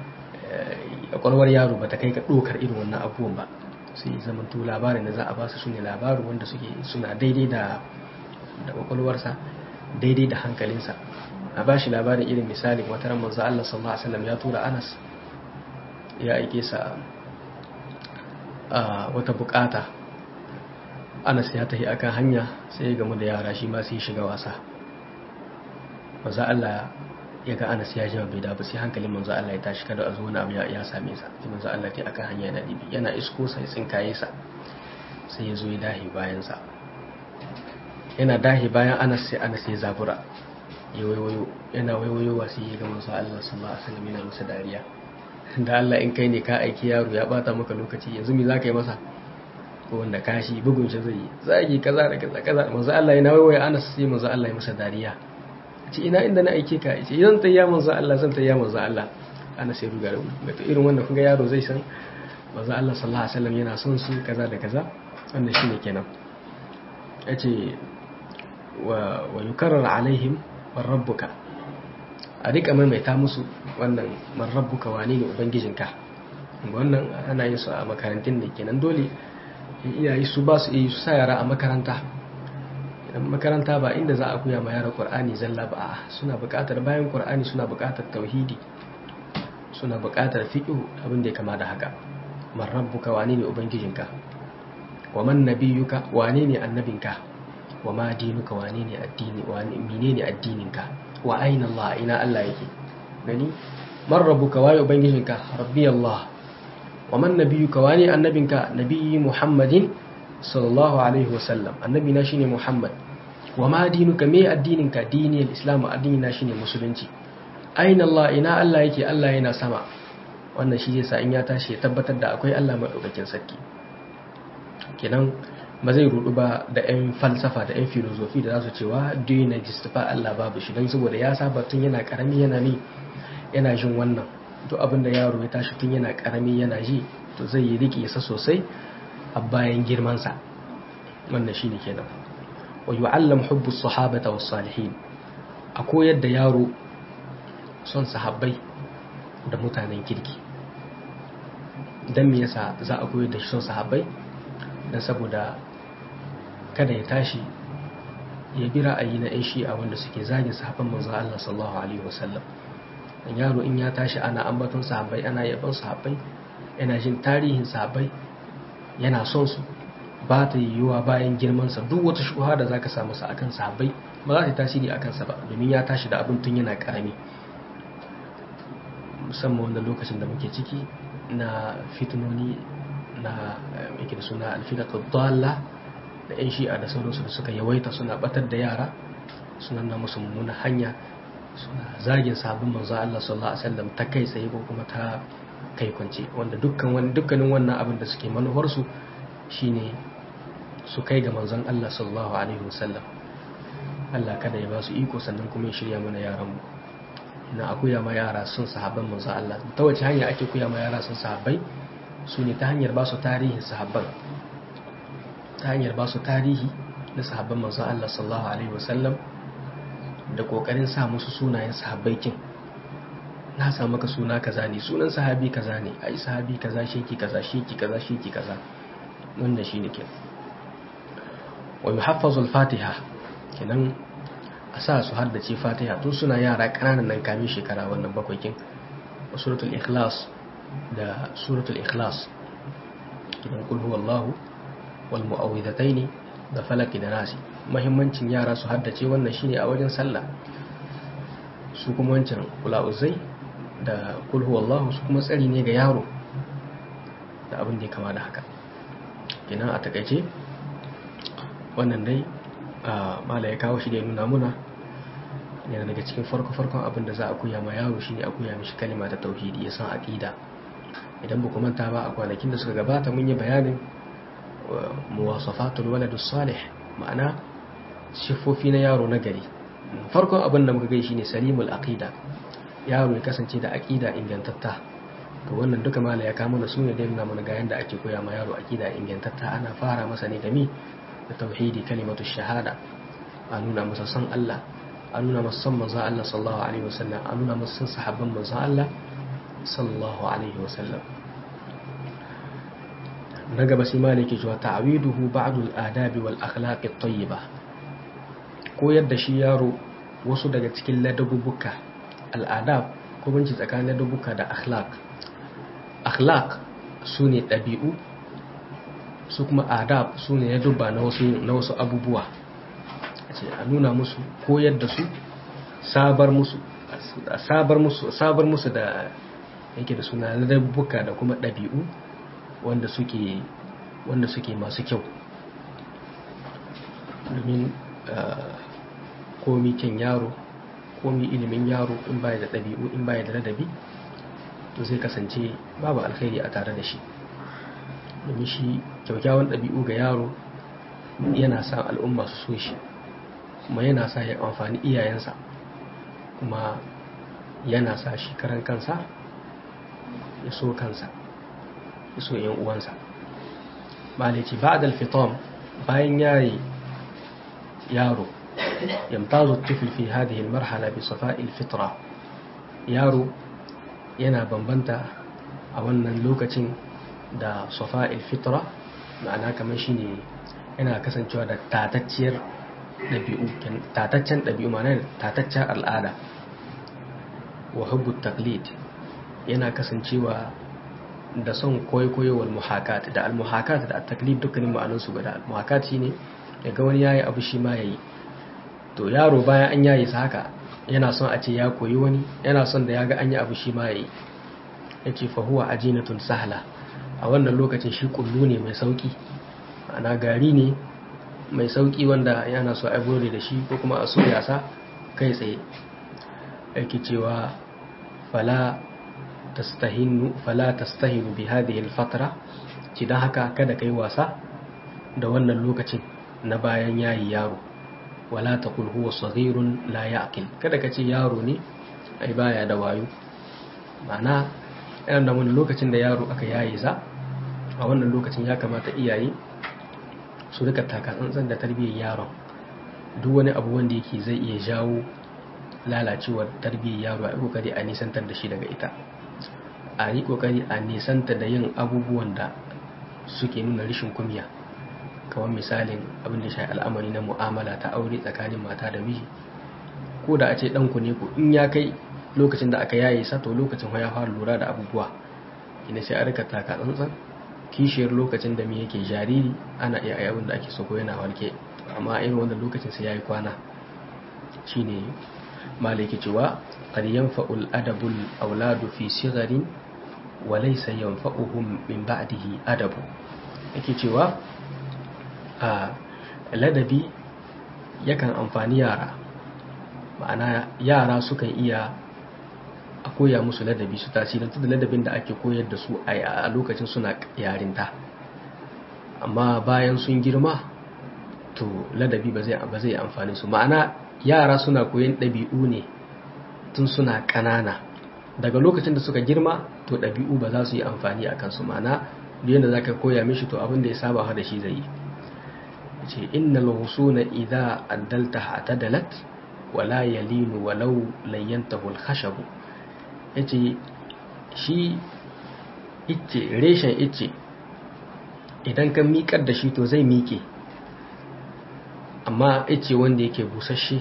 a kwarwar yaro ba ta kai ka ɗokar irin wannan abubuwan ba sai zamanto labarin da za a ba su ne labaru wanda suke suna daidai da da kwakwalwarsa daidai da hankalinsa a ba shi labarin irin misali wata ran manzo Allah sallallahu alaihi wasallam ya tura Anas ya aike sa a wata bukata Anas ya tafi akan hanya sai ya gamu da yara shi ma sai shiga wasa manzo Allah ya ga Anas ya jima bai da ba sai hankalin manzo Allah ya tashi kada a zo wani abu ya same sa sai manzo Allah ya akan hanya yana dibi yana isko sai tsinkaye sa sai ya zo ya dahi bayan sa yana dahi bayan Anas sai Anas ya zabura ya waiwayo yana waiwayowa sai ya ga manzo Allah sallallahu alaihi wasallam yana masa dariya da Allah in kai ne ka aiki yaro ya bata maka lokaci yanzu me zaka yi masa ko wanda kashi bugun shi zai yi zagi kaza da kaza kaza manzo Allah yana waiwaya Anas sai manzo Allah ya masa dariya ce ina inda na aike ka ce idan tayya manzo Allah zan tayya manzo Allah Anas ya ruga da to irin wannan kun ga yaro zai san manzo Allah sallallahu alaihi wasallam yana son su kaza da kaza wannan shine kenan yace wa wa yukarrar alaihim man rabbuka a rika maimaita musu wannan man rabbuka wane ne ubangijinka wannan ana yin su a makarantun ne kenan dole iyaye su ba su iya su sa yara a makaranta idan makaranta ba inda za a koya ma yara qur'ani zalla ba a suna buƙatar bayan qur'ani suna buƙatar tauhidi suna buƙatar fiqh abin da ya kama da haka man rabbuka wane ne ubangijinka wa man nabiyuka wane ne annabinka wa ma dinuka wane ne addini wane menene addininka wa aina Allah ina Allah yake gani man rabbuka waye ubangijinka rabbi Allah wa man nabiyuka wane annabinka nabiyyi Muhammadin sallallahu alaihi wasallam annabi na shine Muhammad wa ma dinuka me addininka dini al-islam addini na shine musulunci aina Allah ina Allah yake Allah yana sama wannan shi zai sa in ya tashi ya tabbatar da akwai Allah madaukakin sarki kenan ba zai rudu ba da 'yan falsafa da 'yan filozofi da za su cewa dina jistufa Allah babu shi don saboda ya saba tun yana karami yana ne yana jin wannan to abinda yaro ya tashi tun yana karami yana ji to zai yi riƙe sa sosai a bayan girmansa wannan shi ne kenan wa yu'allam hubbu sahabata was salihin a koyar da yaro son sahabbai da mutanen kirki dan me yasa za a koyar da shi son sahabbai dan saboda kada ya tashi ya bi ra'ayi na 'yan shi'a wanda suke zagin sahabban manzo Allah sallallahu alaihi wasallam dan yaro in ya tashi ana ambaton sahabbai ana yaban sahabbai yana jin tarihin sahabbai yana son su ba ta yiwuwa bayan girman sa duk wata shuha da zaka samu sa akan sahabbai ba za ta tasiri akan sa ba domin ya tashi da abin tun yana karami musamman wannan lokacin da muke ciki na fitinoni na yake da suna alfidatu dalla da 'yan shi'a da sauransu da suka yawaita suna batar da yara suna na musu mummuna hanya suna zagin sabon manzo Allah sallallahu alaihi wasallam ta kai tsaye ko kuma ta kai kwance wanda dukkan wani dukkanin wannan abin da suke manuwar su shine su kai ga manzon Allah sallallahu alaihi wasallam Allah kada ya ba su iko sannan kuma ya shirya mana yaran mu ina akuya ma yara sun sahabban manzo Allah ta wace hanya ake kuya ma yara sun sahabbai su ne ta hanyar ba su tarihin sahabban ta hanyar ba su tarihi na sahabban manzon Allah sallallahu alaihi wasallam da kokarin sa musu sunayen sahabbai kin na sa maka suna kaza ne sunan sahabi kaza ne ai sahabi kaza sheki kaza sheki kaza sheki kaza wanda shine ke wa yuhaffazu al-fatiha kenan a sa su haddace fatiha tun suna yara kananan nan kamin shekara wannan bakwai kin suratul ikhlas da suratul ikhlas kidan kul huwallahu wal mu'awwidhataini da falaki da nasi muhimmancin yara su haddace wannan shine a wajen sallah su kuma wancan kula uzai da kul huwallahu su kuma tsari ne ga yaro da abin da ya kama da haka kenan a takaice wannan dai mala ya kawo shi da ya nuna muna yana daga cikin farko-farkon abin da za a kuya ma yaro shine a kuya mishi kalima ta tauhidi ya san aqida idan ba manta ba a kwanakin da suka gabata mun yi bayanin muwasafatul waladus salih ma'ana siffofi na yaro na gari farkon abin da muka gai shine salimul aqida yaro ya kasance da aqida ingantatta to wannan duka mala ya kama da sune da nuna mana ga yanda ake koya ma yaro aqida ingantatta ana fara masa ne da mi da tauhidi kalimatu shahada a nuna masa san Allah a nuna masa san manzon Allah sallallahu alaihi wasallam a nuna masa san sahabban manzon Allah sallallahu alaihi wasallam na gaba sai maliki cewa ta'widuhu ba'd al-adabi wal akhlaq at-tayyiba koyar da shi yaro wasu daga cikin ladabubuka al-adab ko binci tsakanin ladabubuka da akhlaq akhlaq sune dabi'u su kuma adab sune ladubba na wasu na wasu abubuwa ce a nuna musu koyar da su sabar musu sabar musu sabar musu da yake da suna ladabbuka da kuma ɗabi'u wanda suke wanda suke masu kyau domin komi kyan yaro komi ilimin yaro in baya da ɗabi'u in baya da ladabi to zai kasance babu alkhairi a tare da shi domin shi kyaukyawan ɗabi'u ga yaro yana sa al'umma su so shi kuma yana sa ya amfani iyayensa kuma yana sa shi karan kansa ya so kansa ya so yan uwansa malici ba da alfitom bayan yayi yaro yamtazu tifl fi hadhihi almarhala bi safa'i alfitra yaro yana bambanta a wannan lokacin da safa'i alfitra ma'ana kamar shine yana kasancewa da tatacciyar ɗabi'u tataccen ɗabi'u ma'ana tataccen al'ada wa hubbu taqlid yana kasancewa da son kwaikwayo wal muhakat da al muhakat da at taklif dukkanin ma'anar su guda al muhakat shine daga wani yayi abu shi ma yayi to yaro bayan an yayi sa haka yana son a ce ya koyi wani yana son da ya ga an yi abu shi ma yayi yace fa huwa ajinatun sahla a wannan lokacin shi kullu ne mai sauki ana gari ne mai sauki wanda yana so a gore da shi ko kuma a soya sa kai tsaye yake cewa fala tastahinu fala tastahinu bi hadhihi al-fatra ci dan haka kada kai wasa da wannan lokacin na bayan yayi yaro wala taqul huwa saghirun la ya'qil kada ka ce yaro ne ai baya da wayo ma'ana yana da wani lokacin da yaro aka yayi sa a wannan lokacin ya kamata iyaye su rika taka tsantsan da tarbiyyar yaron duk wani abu wanda yake zai iya jawo lalacewar tarbiyyar yaro a kokari a nisantar da shi daga ita a yi kokari a nisanta da yin abubuwan da suke nuna rashin kumiya kamar misalin abin da shi al'amari na mu'amala ta aure tsakanin mata da miji ko da a ce ɗanku ne ku in ya kai lokacin da aka yaye sa to lokacin ya fara lura da abubuwa ina sai a rika taka tsantsan kishiyar lokacin da me yake jariri ana iya ayi abin da ake so ko yana warke amma irin wannan lokacin sai yayi kwana shine malaki cewa qad yanfa'ul adabul auladu fi sigharin wa laysa yanfa'uhum min ba'dihi adabu yake cewa a ladabi yakan amfani yara ma'ana yara sukan iya a koya musu ladabi su tasirantu da ladabin da ake koyar da su a lokacin suna yarinta amma bayan sun girma to ladabi ba zai amfani su ma'ana yara suna koyan ɗabi'u ne tun suna ƙanana daga lokacin da suka girma to ɗabi'u ba za su yi amfani a kansu ma'ana duk da za ka koya mishi to abin da ya saba da shi zai yi ce innal husuna idza addalta hatadalat wala yalinu walau layyantahu al-khashabu yace shi icce reshen icce idan ka miƙar da shi to zai miƙe amma icce wanda yake busasshe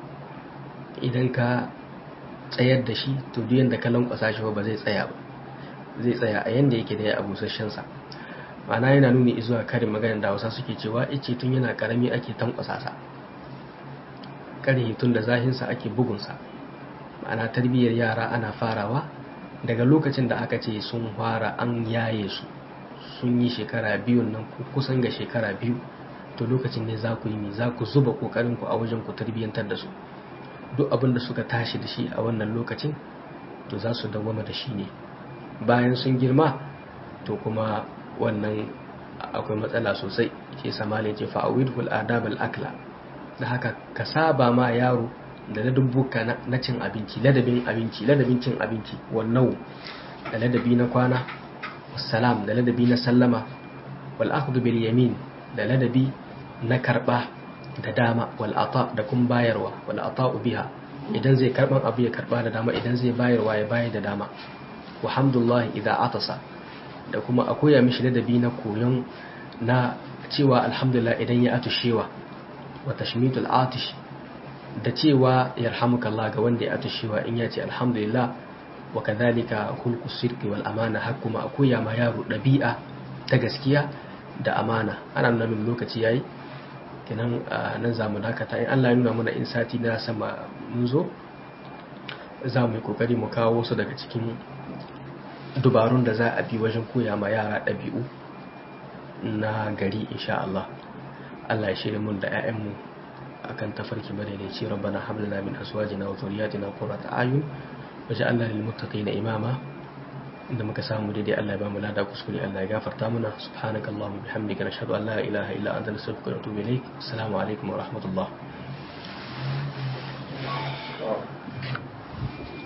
idan ka tsayar da shi to duk yanda ka lankwasa shi ba zai tsaya ba zai tsaya a yanda yake da ya a busasshensa ma'ana yana nuni zuwa karin maganar da hausa suke cewa icce tun yana karami ake tankwasa sa karhe tun da zahinsa ake bugunsa ma'ana tarbiyyar yara ana farawa daga lokacin da aka ce sun fara an yaye su sun yi shekara biyun nan kusan ga shekara biyu to lokacin ne za ku yi za ku zuba kokarin ku a wajen ku tarbiyyantar da su duk abin da suka tashi da shi a wannan lokacin to za su dawwama da shi ne bayan sun girma to kuma wannan akwai matsala sosai ke samali ce fa'awidhul adab al-akla da haka ka saba ma yaro da ladabbuka na cin abinci ladabin abinci ladabin cin abinci wannan da ladabi na kwana wassalam da ladabi na sallama wal akhdhu bil yamin da ladabi na karba da dama wal ata da kun bayarwa wal ata'u biha idan zai karban abu ya karba da dama idan zai bayarwa ya bayar da dama walhamdulillah idza atasa da kuma a koya mishi ladabi na koyon na cewa alhamdulillah idan ya atushewa wa tashmitul atish da cewa yarhamukallah ga wanda ya atushewa in ya ce alhamdulillah wa kadhalika khulqu sirqi wal amana har kuma a koya ma yaro dabi'a ta gaskiya da amana ana nan lokaci yayi kenan nan zamu dakata in Allah ya nuna mana in sati na sama mun zo za mu yi kokari mu kawo su daga cikin dubarun da za a bi wajen koya ma yara ɗabi'u na gari insha Allah Allah ya shirya mun da 'ya'yanmu akan tafarki madaidaici rabbana hablana min azwajina wa dhurriyyatina qurrata a'yun waj'alna lil muttaqina imama inda muka samu daidai Allah ya ba mu lada kuskure Allah ya gafarta mana subhanakallahumma bihamdika nashhadu an la ilaha illa anta nastaghfiruka wa natubu ilaik assalamu alaikum wa rahmatullah